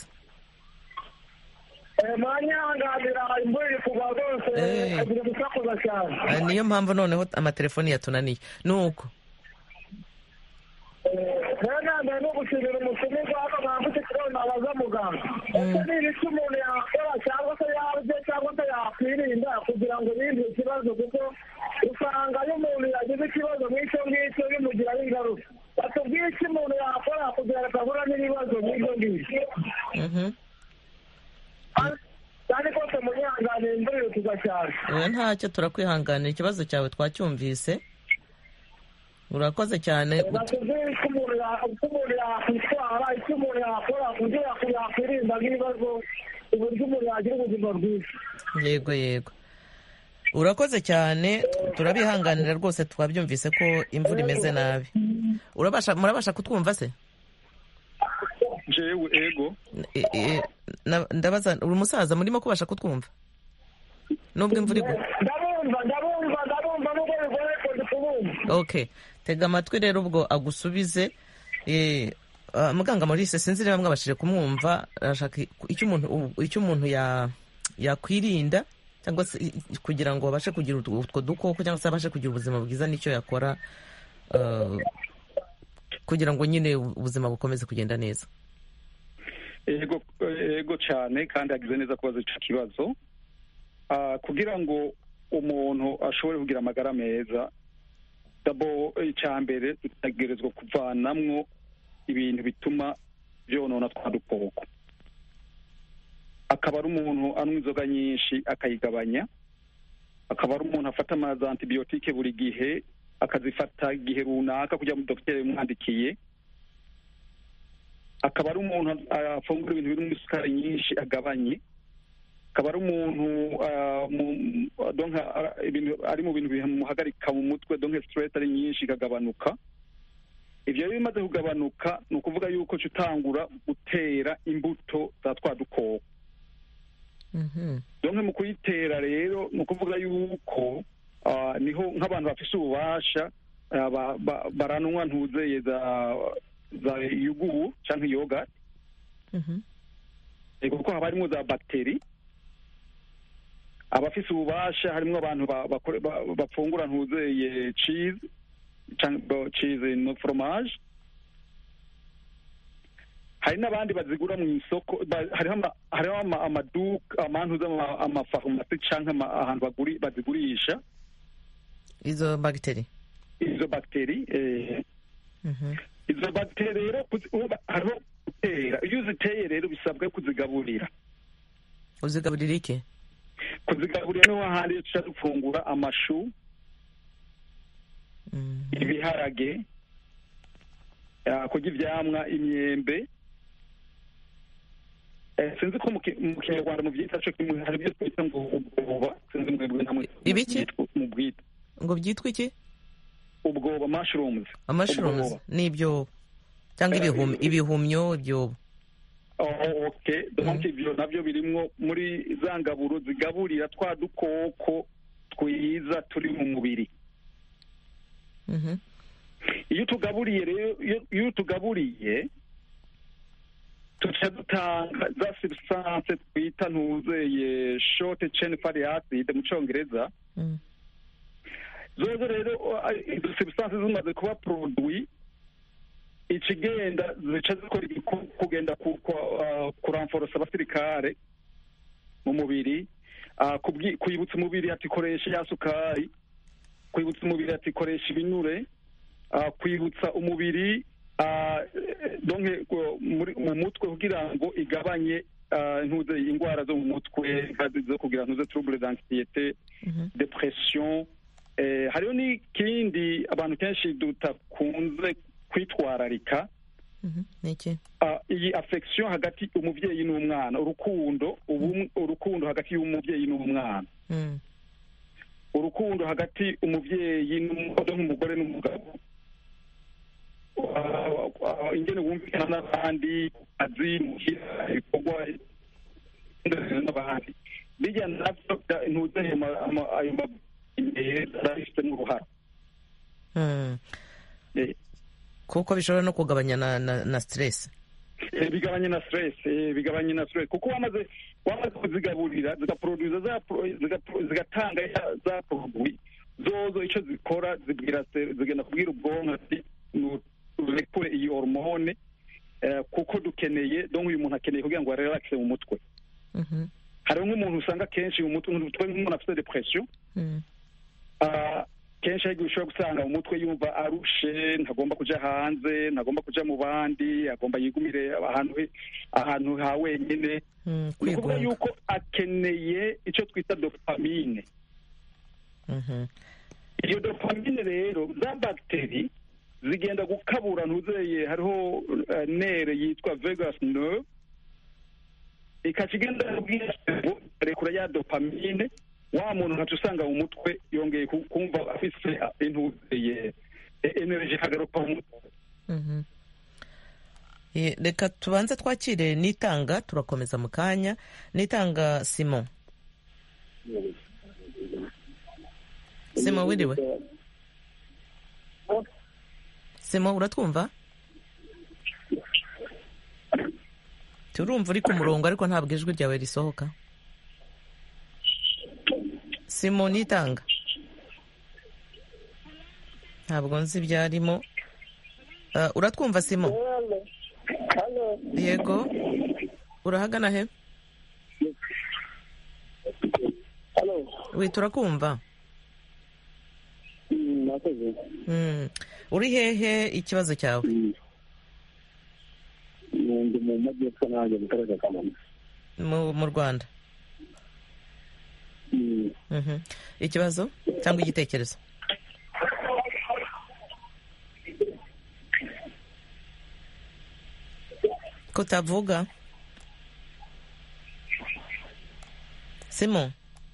Eh, mwanyanganira imvura iri kugwa rwose Eh. agira gusakuza cyane Eh, niyo mpamvu noneho amatelefoni yatunaniye nuko rero nambaye no gushimira umutumirwa hano mwambutse ikibazo nabaza muganga ese ni ibiki umuntu yakora cyangwa se yarya cyangwa se yakwirinda kugira ngo yirinde ikibazo kuko usanga iyo umuntu yagize ikibazo nk'icyo ngicyo bimugiraho ingaruka batubwiye iki umuntu yakora kugira ngo atahura n'ibibazo nk'ibyo ngibyo Mhm. kandi kose munyanganira imvura iri kugwa cyane oya ntacyo turakwihanganira ikibazo cyawe twacyumvise urakoze cyane batubwiye icyo umuntu ya- uko umuntu yakwitwara icyo umuntu yakora kugira ngo yakwirinda nk'ibibazo uburyo umuntu yagira ubuzima bwiza yego yego urakoze cyane turabihanganira rwose twabyumvise ko imvura imeze nabi urabasha murabasha kutwumva se jewe ego E- e- na- ndabaza uri umusaza murimo kubasha kutwumva nubwo imvura igwa ndabumva ndabumva ndabumva nubwo bigoye kundi kubumva okay tega amatwi rero ubwo agusubize Eh, ah, muganga maurice sinzi niba mwabashije kumwumva arashaka icyo umuntu icyo umuntu ya yakwirinda cyangwa se i- i- kugira ngo abashe kugira utwo utwo dukoko cyangwa se abashe kugira ubuzima bwiza n'icyo yakora ah, kugira ngo nyine ubuzima bukomeze kugenda neza ego ego cyane kandi agize neza kubaza icyo kibazo Ah, kugira ngo umuntu ashobore kugira amagara meza dabo icya mbere dutegerezwa kuvanamwo ibintu bituma byonona twa dukoko akaba ari umuntu anywa inzoga nyinshi akayigabanya akaba ari umuntu afata amazi antibiyotike buri gihe akazifata igihe runaka kugira ngo dogiteri yamwandikiye akaba ari umuntu afungura ibintu birimo isukari nyinshi agabanye akaba ari umuntu ah, mu- donc, ah, ibintu- ari mu bintu bimuhagarika mu mutwe donke stress ari nyinshi ikagabanuka ibyo rero bimaze kugabanuka ni ukuvuga yuko uca utangura gutera imbuto za twa dukoko Mhm. donke mu kuyitera rero ni ukuvuga yuko ah, niho nk'abantu bafise ububasha ah, ba- ba- baranwa ntuzeye za za yugu cyangwa yoga Mhm. Ego, kuko haba harimo za bagiteri abafise ububasha harimo abantu ba- bakore- ba- bafungura ntuzeye cheese cyangwa cheese no fromage hari n'abandi bazigura mu isoko ba- hariho ama- hariho ama- amaduka amantu z'ama- amafarumasi cyangwa ama- ahantu baguri- bazigurisha izo bagiteri izo bagiteri eh, Mhm. izo bagiteri rero kuzi- uba- hariho gutera iyo uziteye rero bisabwa kuzigaburira uzigaburira iki kuzigaburira niho hahandi tuca dufungura amashu Mhm. ibiharage ah, kurya ivyamwa imyembe Eh, sinzi ko mu ki- mu kinyarwanda mu byita co kimwe hari ibyo twita ngo ubwoba sinzi mwebwe namwe Ibiki? byitwa- mu bwita ngo byitwa iki ubwoba mushrooms amashrooms Ubwoba. ni ibyobo cyangwa Eh, ibihum- ibi- ibihumyo ibyobo Oh, okay donc ivyo navyo birimwo muri za ngaburo zigaburira twa dukoko twiza turi mu mubiri Mhm. iyo tugaburiye rero iyo- iyo tugaburiye tuca dutanga za substance twita ntuzeye short chain fatty acid mu congereza Mhm. zozo rero uh, izo substance zimaze kuba produit ikigenda zica zikora igiku- kugenda ku- ku- uh, kuramforosa abasirikare mu mubiri ah, kubwi- kwibutsa umubiri ati koresha ya sukari kwibutsa umubiri ati koresha ibinure ah, kwibutsa umubiri ah, eh, donke ko- muri- mu mutwe kugira ngo igabanye ah, ntuze indwara zo mu mutwe nka- zo kugira ntuze trouble d'anxiété Mhm. depression eh, hariho n'ikindi abantu kenshi tutakunze kwitwararika Mhm. ni iki Ah, iyi affection hagati umubyeyi n'umwana urukundo ubumwe- urukundo hagati y'umubyeyi n'umwana Mm. urukundo hagati umubyeyi n'umugore nk'umugore n'umugabo Ah, ah, ingene wumvikana n'abandi azi muhira ibikorwa n'abandi bijya navyo bya- ntuze ayo ma- ama- ayo meza arabifitemo uruhara Mm. Eh, kuko bishobora no kugabanya na, na, na stress Eh, bigabanye na stress eh, bigabanye na stress kuko wamaze wamaze kuzigaburira zigaproduza za pro- ziga- zigatanga ya- za produit zozo icyo zikora zibwira se- zigenda kubwira ubwonko ati "Nu- urekure iyi hormone eh, kuko dukeneye donc uyu muntu akeneye kugira ngo arelaxe mu mutwe Mhm. hariho nk'umuntu usanga kenshi mu mutwe umutwe nk'umuntu afite depression Mm. Ah, kenshi ariko ushobora gusanga mu mutwe yumva arushe ntagomba kuja hanze ntagomba kuja mu bandi agomba yigumire ahantu he- ahantu ha wenyine Mm. ni ukuvuga kwigunga yuko akeneye icyo twita dopamine Mhm. iyo dopamine rero za bagiteri zigenda gukabura ntuzeye hariho eh, nere yitwa vegas nerve ikaca igenda kubwira cerveau, rekura ya dopamine wa muntu nkaca usanga mu mutwe yongeye ku- kumva afise intuzeye energy kagaruka mu mutwe Mhm. Eh, reka tubanze twakire nitanga turakomeza mu kanya nitanga simon simon wiriwe simon uratwumva turumva uri ku murongo ariko ntabwo ijwi ryawe risohoka simon nitanga ntabwo nzi ibyarimo Uh, uratwumva simo yego urahagana he wi turakumva mwakoze Mm. uri hehe ikibazo cyawe ndi mu majyepfo nanjye mu karere ka kamonyi mu mu rwanda Mhm. ikibazo cyangwa igitekerezo kutavuga simo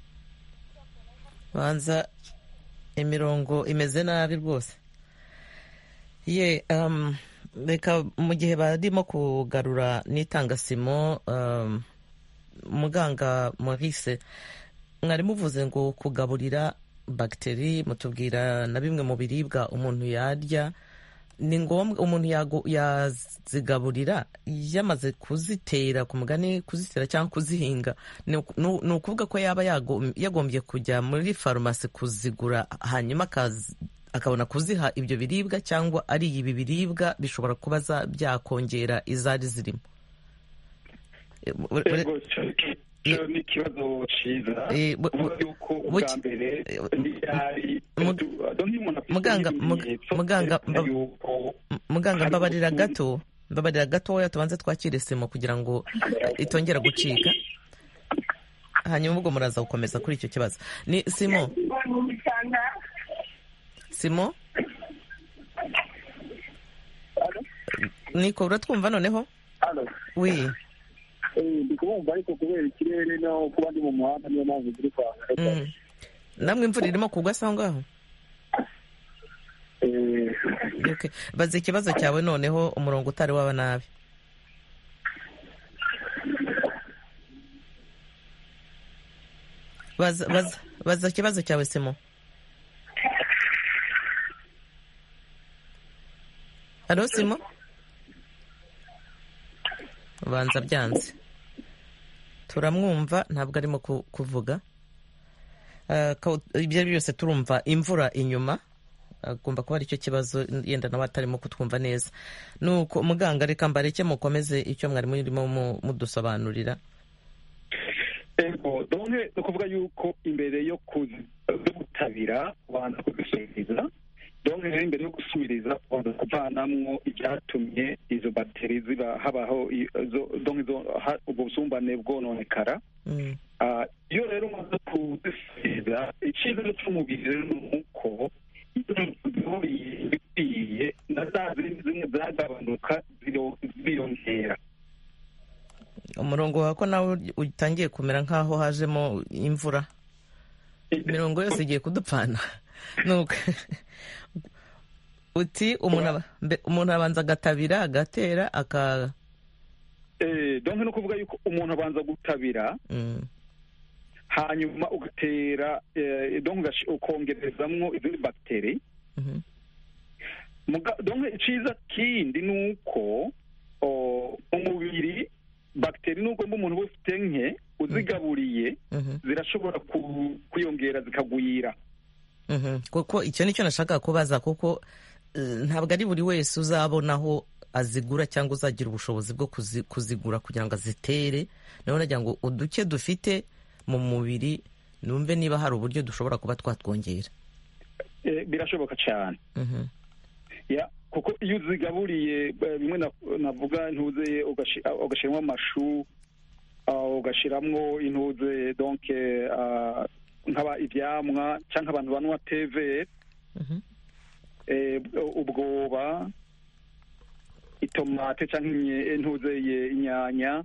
banza imirongo imeze nabi rwose ye um, reka mu gihe barimo kugarura n'itangasimo um, muganga maurice mwari muvuze ngo kugaburira bagiteri mutubwira na bimwe mu biribwa umuntu yarya ni ngombwa umuntu yago- yazigaburira yamaze kuzitera ku mugani kuzitera cyangwa kuzihinga ni uku- ni ni ukuvuga ko yaba yago- yagombye kujya muri farumasi kuzigura hanyuma akaz- akabona kuziha ibyo biribwa cyangwa ari ibi biribwa bishobora kuba za- byakongera izari zirimo E, ure- ure- Ego, cyo- cyo ni ikibazo cyiza Eh, bu- kuvuga yuko bu- ubwa mbere ntiyari Mug- donc iyo umuntu afite Muganga- mug- ibimenyetso muganga, byerekana mba- yuko M- muganga Hari mbabarira ukuntu- gato mbabarira gatoya tubanze twakire simo kugira ngo eh, itongera gucika hanyuma ubwo muraza gukomeza kuri icyo kibazo ni simo simo niko uratwumva noneho wi ndi kubumva ariko kubera ikirere no kuba ndi mu muhanda niyo mpamvu ziri kwanga Mm. namwe imvura irimo kugwa se aho ngaho Eh, Okay. baza ikibazo cyawe noneho umurongo utari waba nabi baza baza baza ikibazo cyawe simo halo simo ubanza byanze turamwumva ntabwo arimo ku- kuvuga Ah, ko- ibyo ari byo byose turumva imvura inyuma agomba kuba aricyo kibazo yenda nawe atarimo kutwumva neza nuko muganga reka mbareke mukomeze icyo mwari murimo mu- mudusobanurira ego donke ni ukuvuga yuko imbere yo kuzi- yo gutabira ubanza kuzisubiriza donke rero imbere yo gusubiriza ubanza kuvanamwo ibyatumye izo bagiteri ziba habaho i- zo- donke zo- ha- ubwo busumbane bwononekara Mm. Ah, iyo rero umaze kuzisubiza icyiza cy'umubiri rero ni uko iyo zihuriye bikwiye na za zindi zimwe zagabanuka ziro- ziriyongera umurongo wawe ko nawe utangiye kumera nk'aho hajemo imvura imirongo yose igiye kudupfana nuko uti umuntu aba- mbe- umuntu abanza agatabira agatera aka Eh, donke ni ukuvuga yuko umuntu abanza gutabira Mm. hanyuma ugatera eh, donke ugashi- ukongerezamwo izindi bagiteri Mhm. Muga- donke icyiza kindi ni uko o, mu mubiri bagiteri nubwo mba umuntu uba ufite nke uzigaburiye Mhm. zirashobora ku- kwiyongera zikagwira Mhm. kuko icyo nicyo nashaka kubaza kuko eh, ntabwo ari buri wese uzabonaho azigura cyangwa uzagira ubushobozi bwo kuzi- kuzigura kugira ngo azitere nawe nagira ngo uduke dufite mu mubiri numve niba hari uburyo dushobora kuba twatwongera Eh, birashoboka cyane Mhm. ya kuko iyo uzigaburiye eh, bimwe na- navuga ntuze ugashi- ah, ugashyiramo amashu ah, ugashyiramo intuze donke ah, nk'aba ibyamwa cyangwa abantu banywa teve Mhm. eh, ubwoba itomate cyangwa imye- intuzeye inyanya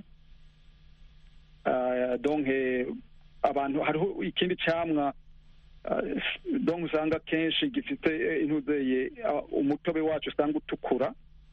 Ah, donke abantu hariho ikindi cyamwa ah, donke usanga kenshi gifite eh, intuzeye ah, umutobe wacu usanga utukura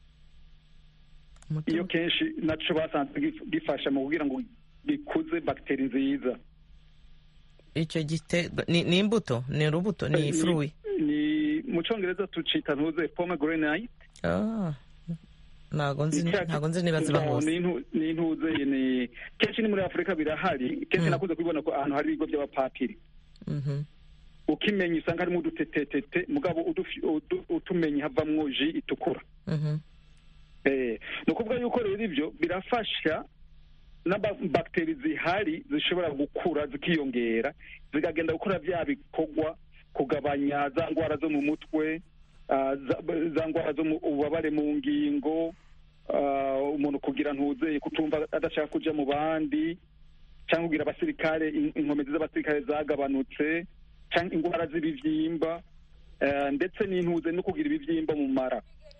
Umutobe. iyo kenshi naco basanze gif- gifasha mu kugira ngo gikuze bagiteri nziza icyo gite ni, ni imbuto ni urubuto ni Eh, fruwi ni mu cyongereza tucita ntuze pomegranate Ah, ntago nzi Icya- ntago nzi niba ziba No, hose ni intu- ni intuze ni kenshi ni muri afurika birahari kenshi Mm. nakunze kubibona ko ahantu hari ibigo by'abapatiri Mhm. ukimenya usanga harimo udutetetete mugabo udufi- udu- utumenye havamwo ji itukura Mhm. Eh, ni ukuvuga yuko rero ibyo birafasha n'abagiteri zihari zishobora gukura zikiyongera zikagenda gukora bya bikorwa kugabanya za ndwara zo mu mutwe ah, za za ndwara zo mu ububabare mu ngingo ah, umuntu kugira ntuzeye kutumva adashaka kuja mu bandi cyangwa kugira abasirikare in- inkomezi z'abasirikare zagabanutse cyangwa indwara z'ibivyimba eh, ndetse n'intuze no kugira ibivyimba mu mara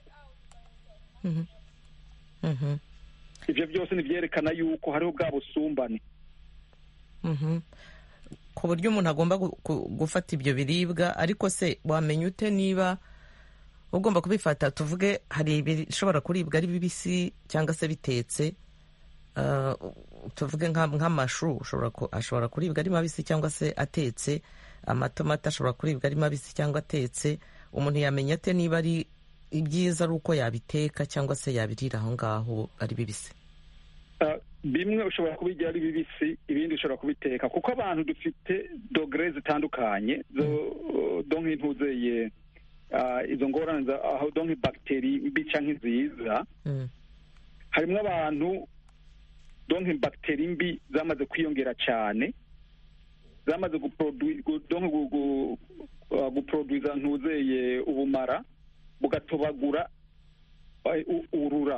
Mhm. Mhm. ivyo byose nivyerekana yuko hariho bwa busumbane Mhm. ku buryo umuntu agomba gu- gu- gufata ibyo biribwa ariko se wamenya ute niba ugomba kubifata tuvuge hari ibishobora kuribwa ari bibisi cyangwa se bitetse Ah, tuvuge nka- nk'amashu ushobora ku- ashobora kuribwa ari mabisi cyangwa se atetse amatomati ashobora kuribwa ari mabisi cyangwa atetse umuntu yamenya ate niba ari ibyiza ari uko yabiteka cyangwa se yabirira aho ngaho ari bibisi Ah, bimwe ushobora kubirya ari bibisi ibindi ushobora kubiteka kuko abantu dufite dogere zitandukanye zo do nk'intuzeye ah, izo ngorane za- aho do nk'ibagiteri mbi cyangwa nziza Mm. harimo abantu do nk'ibagiteri mbi zamaze kwiyongera cyane zamaze guprodu- gu- donc gu- gu- ah, guproduza ntuzeye ubumara bugatobagura eh, u- urura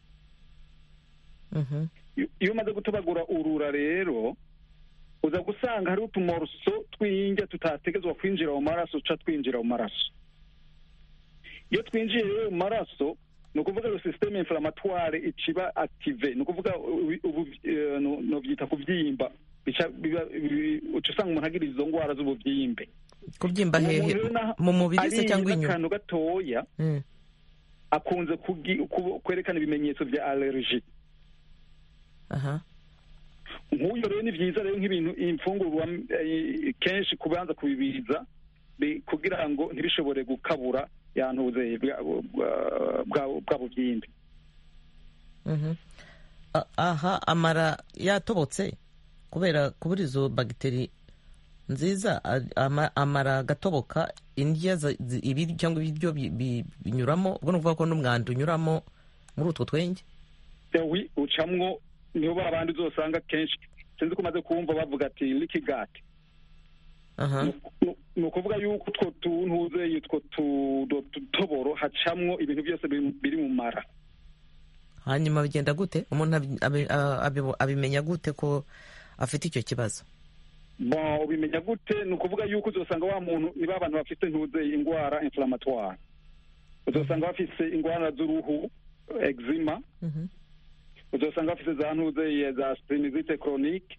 Mhm. iyo iyo umaze gutobagura urura rero uza gusanga hariho utumoroso tw'injya tutategezwa kwinjira mu maraso uca twinjira mu maraso iyo twinjiye rero mu maraso ni ukuvuga ngo sisiteme inflamatware iciba active ni ukuvuga ubu- ubu eh, no- novyita kuvyimba bica biba- bi- uca usanga umuntu agira izo ndwara z'ubuvyimbe kubyimba Uwo hehe muntu rero naho mu mubiri se ariye cyangwa inyuma akantu gatoya Mm. akunze kugi- ku- kwerekana ibimenyetso bya allergie aha nk'uyo rero ni byiza rero nk'ibintu imfungurwa eh, kenshi kubanza kubibiza bi- kugira ngo ntibishobore gukabura yantuze bwa bwa- bwa- bwa bubyimbe Mhm. A- aha amara yatobotse kubera kubura izo bagiteri nziza a- ama- amara agatoboka indya za- zi- ibiryo cyangwa ibiryo bi- bi- binyuramo ubwo ni ukuvuga ko n'umwanda unyuramo muri utwo twenge wi ucamwo niho ba bandi uzosanga kenshi sinzi ko umaze kumva bavuga ati likigati aha Nu- ni ukuvuga yuko utwo tuntuze utwo tu- du- tutoboro hacamwo ibintu byose biri- biri mu mara hanyuma bigenda gute umuntu abi- abi- abi- abimenya gute ko afite icyo kibazo bon ubimenya gute ni ukuvuga yuko uzosanga wa muntu ni ba bantu bafite ntuze indwara inflammatoire uzosanga bafise indwara z'uruhu eczema Mhm. uzosanga bafise za ntuze za spinizite chronique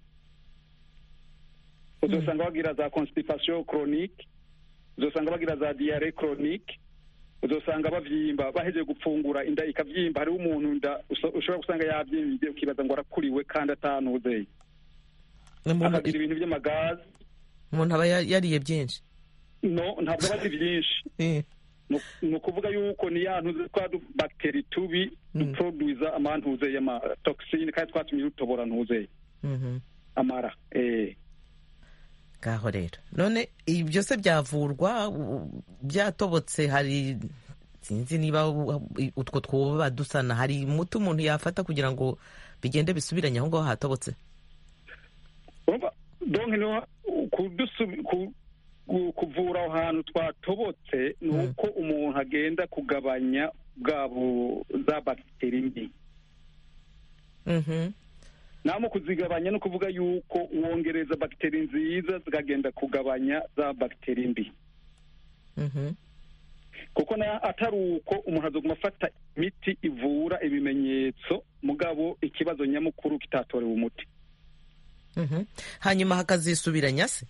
uzosanga bagira za constipation chronique uzosanga bagira za diare chronique uzosanga bavyimba bahejeje gupfungura inda ikavyimba hariho umuntu nda uso- ushobora gusanga yavyimbye ukibaza ngo arakuriwe kandi atanuzeye umuntu akagira ibintu vy'amagazi umuntu aba ya- yariye byinshi no ntabwo aba ari vyinshi Eh, Nu- ni ukuvuga yuko ni ya ntuze twa bagiteri tubi duproduiza amantuze y'amatoxine kandi twatumye rutobora ntuzeye mhm. amara eh ngaho rero none ibi byose byavurwa u- byatobotse hari sinzi niba u- utwo twoba dusana hari umuti umuntu yafata kugira ngo bigende bisubiranye aho ngaho hatobotse urumva donc niho kudusubi ku- ku- kuvura aho hantu twatobotse ni uko umuntu agenda kugabanya bwabo za bagiteri mbi Mhm. namo kuzigabanya no kuvuga yuko wongereza bagiteri nziza zikagenda kugabanya za bagiteri mbi Mhm. kuko na atari uko umuntu azoguma afata imiti ivura ibimenyetso mugabo ikibazo nyamukuru kitatorewe umuti Mhm. hanyuma hakazisubiranya se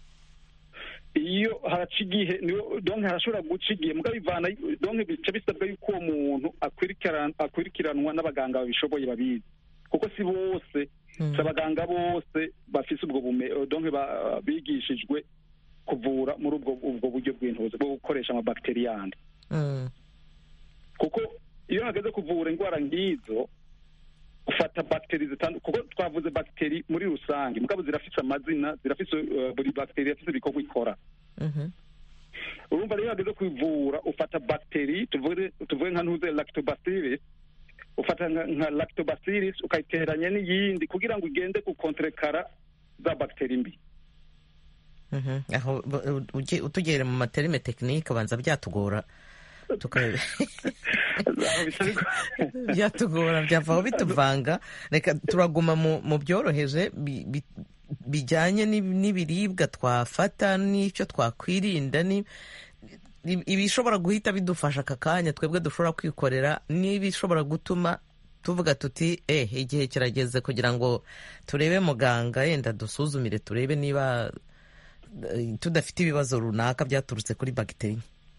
iyo haraca igihe niyo donke harashobora guca igihe mugabo ivana donke bica bisabwa yuko uwo muntu akwirikirana- akurikiranwa n'abaganga babishoboye babizi kuko si bose si abaganga bose bafise ubwo bume donke ba- bigishijwe kuvura muri ubwo ubwo buryo bw'intuzi bwo gukoresha amabakiteri yandi Mm. kuko iyo hageze kuvura indwara nk'izo ufata bagiteri zitandukanye kuko twavuze bagiteri muri rusange mugabo zirafise amazina zirafise eh, buri bagiteri irafise ibikorwa ikora Mhm. urumva rero iyo hageze kwivura ufata bagiteri tuvuge tuvuge nka ntuze lactobacillus ufata nka, nka lactobacillus ukayiteranya n'iyindi kugira ngo igende gukontrekara za bagiteri mbi Mhm. aho bu- ugi- utugere mu materime tekinike abanza byatugora tuka- Aho bisa bigo- byatugora byavaho bituvanga reka turaguma mu mu byoroheje bi- bi- bijyanye n'ib- n'ibiribwa twafata n'icyo twakwirinda ni- i- ibishobora guhita bidufasha aka kanya twebwe dushobora kwikorera n'ibishobora gutuma tuvuga tuti eh igihe kirageze kugira ngo turebe muganga yenda dusuzumire turebe niba eh, tudafite ibibazo runaka byaturutse kuri bagiteri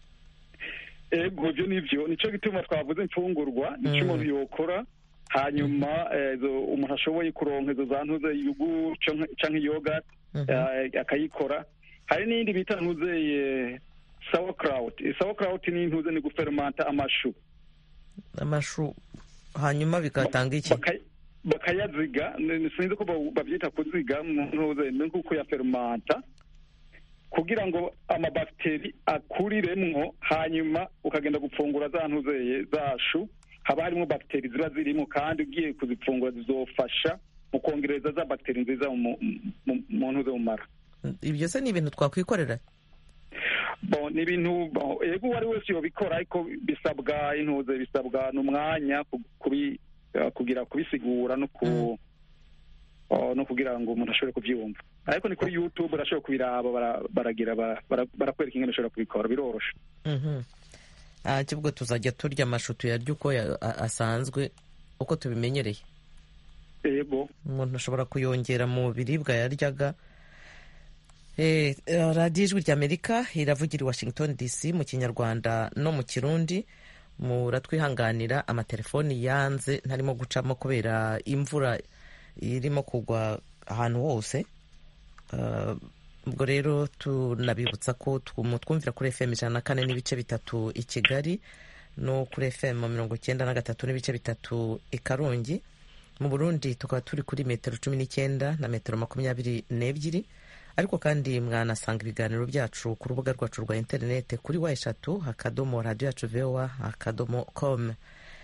ego ibyo nibyo nicyo gituma twavuze imfungurwa nicyo umuntu yokora hanyuma eh, izo- umuntu ashoboye kuronka izo za ntuze yugu canke- canke yoga eh, akayikora hari n'iyindi bita ntuze eh, sauerkraut sauerkraut ni intuze ni gufermanta amashu amashu hanyuma bigatanga iki Baka- bakayaziga ni- sinzi ko ba- babyita kuziga mu ntuze ni nko kuyafermanta kugira ngo amabakiteri akuriremwo hanyuma ukagenda gupfungura za ntuzeye zashu haba harimo bagiteri ziba zirimo kandi ugiye kuzipfungura zizofasha mu kongereza za bagiteri nziza mu mu- mu ntuze mu mara ibyo se ni ibintu twakwikorera bon ni ibintu bon, ego uwo ari wese yobikora ariko bisabwa intuze bisabwa n'umwanya ku- kubi eh, kugira kubisigura no ku oh, no kugira ngo umuntu ashobore kubyumva ariko ni kuri youtube urashobora kubiraba bara- baragira bara- bara- barakwereka ingene ushobora kubikora biroroshe Mhm. Ah, kibwo tuzajya turya amashu tuyarya uko ya- a- asanzwe uko tubimenyereye ego umuntu ashobora kuyongera mu biribwa yaryaga Eh, eh, radiyo ijwi ry'amerika iravugira i washington dc mu kinyarwanda no mu kirundi muratwihanganira amatelefoni yanze ntarimo gucamo kubera imvura irimo kugwa ahantu hose Uh, ubwo rero tunabibutsa ko twumvira kuri fm ijana na kane n'ibice bitatu i kigali no kuri fm mirongo icyenda na gatatu n'ibice bitatu i karongi mu burundi tukaba turi kuri metero cumi n'icyenda na metero makumyabiri n'ebyiri ariko kandi mwanasanga ibiganiro byacu ku rubuga rwacu rwa interinete kuri wa eshatu akadomo radiyo yacu vowa akadomo com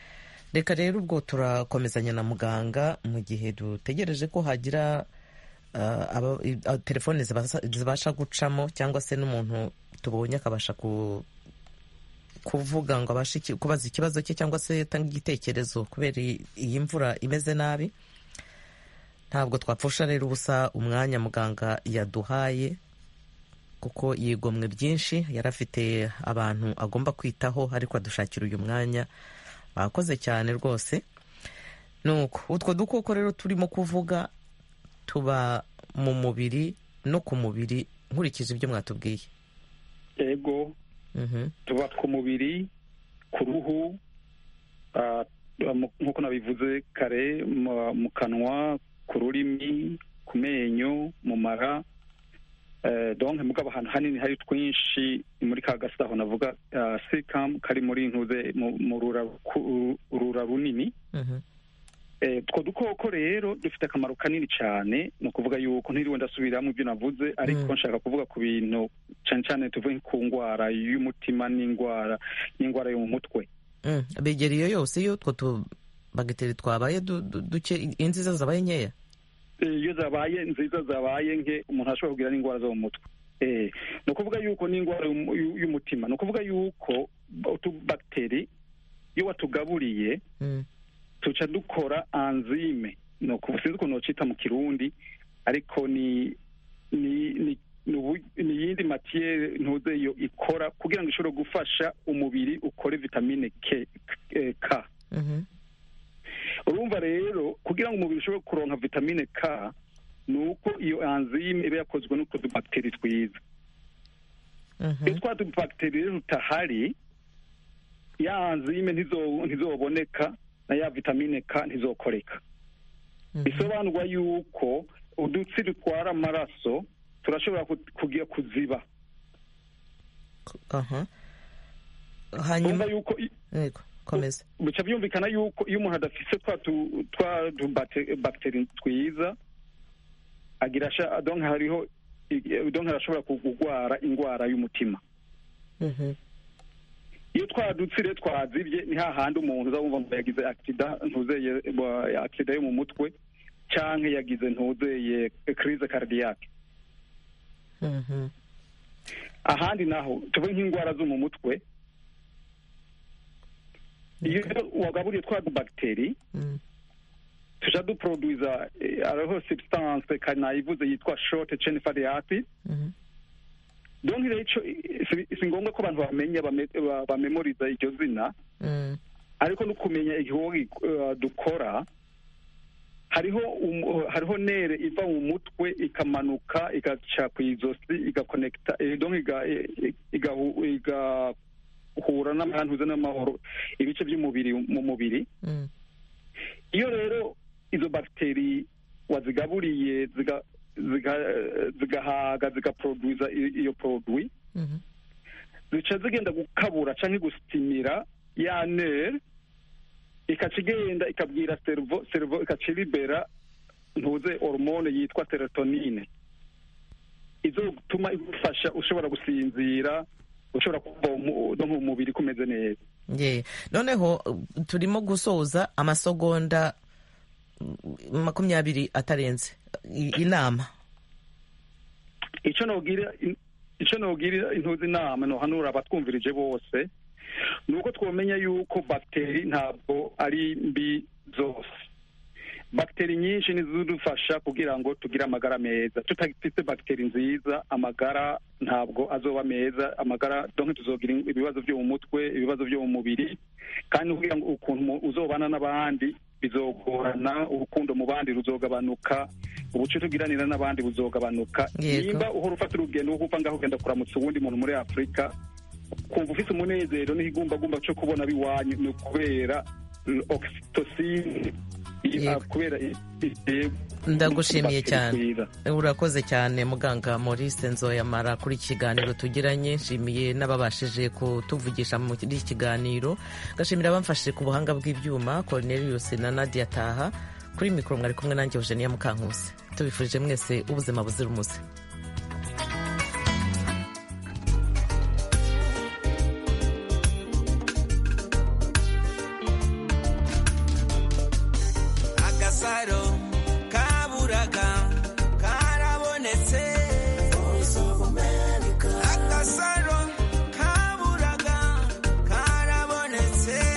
reka rero ubwo turakomezanya na muganga mu gihe dutegereje ko hagira ah, aba- i- ah, telefone zibasa- zibasha gucamo cyangwa se n'umuntu tubonye akabasha ku kuvuga ngo abashe iki- kubaza ikibazo cye cyangwa se atanga igitekerezo kubera iyi iyi mvura imeze nabi ntabwo twapfusha rero ubusa umwanya muganga yaduhaye kuko yigomwe byinshi yari afite abantu agomba kwitaho ariko adushakira uyu mwanya bakoze cyane rwose nuko utwo dukoko rero turimo kuvuga tuba mu mubiri no ku mubiri nkurikije ibyo mwatubwiye ego Mhm. tuba ku mubiri ku ruhu ah, mu- nk'uko nabivuze kare mu- mu kanwa ku rurimi ku menyo mu mara Eh, donc mugabo ahantu hanini hari twinshi muri ka gasaho navuga ah, sikam kari muri ntuze mu mu rura ku- urura runini Mhm. Eh, utwo dukoko rero dufite akamaro kanini cyane ni ukuvuga yuko ntiriwe ndasubiramo ibyo navuze ariko Mm. nshaka kuvuga ku bintu cyane cyane tuvuge ku ndwara y'umutima n'indwara n'indwara yo mu mutwe Mm, begera iyo yose iyo utwo tubagiteri twabaye du- du- duke inziza zabaye nkeya Eh, iyo zabaye nziza zabaye nke umuntu ashobora kugira n'indwara zo mu mutwe Eh, ni ukuvuga yuko n'indwara y'umu- y'u- y'umutima ni ukuvuga yuko utubagiteri iyo watugaburiye Mm, tuca dukora anzime ni ukuvuga sinzi ukuntu bacita mu kirundi ariko ni ni ni ni ubu- ni iyindi matiyere ntuze yo ikora kugira ngo ishobore gufasha umubiri ukore vitamine K, eh, K. mhm. urumva rero kugira ngo umubiri ushobore kuronka vitamine K ni uko iyo anzime iba yakozwe n'utwo dubagiteri twiza Mhm. iyo twa dubagiteri rero tutahari ya anzime ntizo- ntizoboneka na ya vitamine K ntizokoreka Mhm. bisobanurwa yuko udutsi dutwara amaraso turashobora ku- kugira kuziba Aha. urumva hanyuma yuko i- yego komeza bica byumvikana yuko iyo umuntu adafise twa tu- twa bagiteri twiza agira sha- donc hariho i- donc arashobora kurwara indwara y'umutima Mhm. iyo twa dutsi rero twazibye ni hahandi umuntu uza wumva ngo yagize accident ntuzeye bo- accident yo mu mutwe canke yagize ntuzeye crise cardiaque Mhm. ahandi naho tuvuge nk'indwara zo mu mutwe iyo wagaburiye twa bagiteri Mm. tuja duproduiza eh, hariho substance kanayivuze yitwa short chain fatty acid Mhm. donc rero ico eh, si si ngombwa ko abantu bamenya bame- ba- bamemoriza iryo zina Mm. ariko no kumenya igihugu uh, dukora hariho um, hariho nere iva mu mutwe ikamanuka igaca ku izosi igakonekita eh, donc iga- eh, igahu- igahura n'amantuze n'amahoro ibice by'umubiri mu mubiri Mm. iyo rero izo bagiteri wazigaburiye ziga- ziga- zigahaga zigaproduza i- iyo produit Mhm. zica zigenda gukabura canke gusitimira ya nere ikaca igenda ikabwira servo servo ikaca iribera ntuze hormone yitwa serotonine izotuma igufasha ushobora gusinzira ushobora kuba umu- no mu mubiri kumeze neza Ye. noneho uh, turimo gusoza amasegonda mm, makumyabiri atarenze I- inama ico nogira ico nogira intuzi inama nohanura abatwumvirije bose ni uko twomenya yuko bagiteri ntabwo ari mbi zose bagiteri nyinshi nizidufasha kugira ngo tugire amagara meza tutafite bagiteri nziza amagara ntabwo azoba meza amagara donc tuzogira ibibazo byo mu mutwe ibibazo byo mu mubiri kandi kugira ngo ukuntu mu- uzobana n'abandi bizogorana urukundo mu bandi ruzogabanuka ubuce tugiranira n'abandi buzogabanuka Yego. nimba uhora ufata urugendo wo kuva ngaho ugenda kuramutsa uwundi muntu muri afurika kumva ufite umunezero n'ikigumbagumba cyo kubona biwanyu ni ukubera oxytocin Yego. kubera i- i- ndagushimiye bagiteri cyane twiza. urakoze cyane muganga maurice nzoyamara kuri iki kiganiro tugiranye nshimiye n'ababashije kutuvugisha muri iki kiganiro gashimira abamfashije ku buhanga bw'ibyuma cornelius na nadia taha kuri mikoro mwari kumwe nanjye eugenia mukankusi tubifurije mwese ubuzima buzira umuze agasaro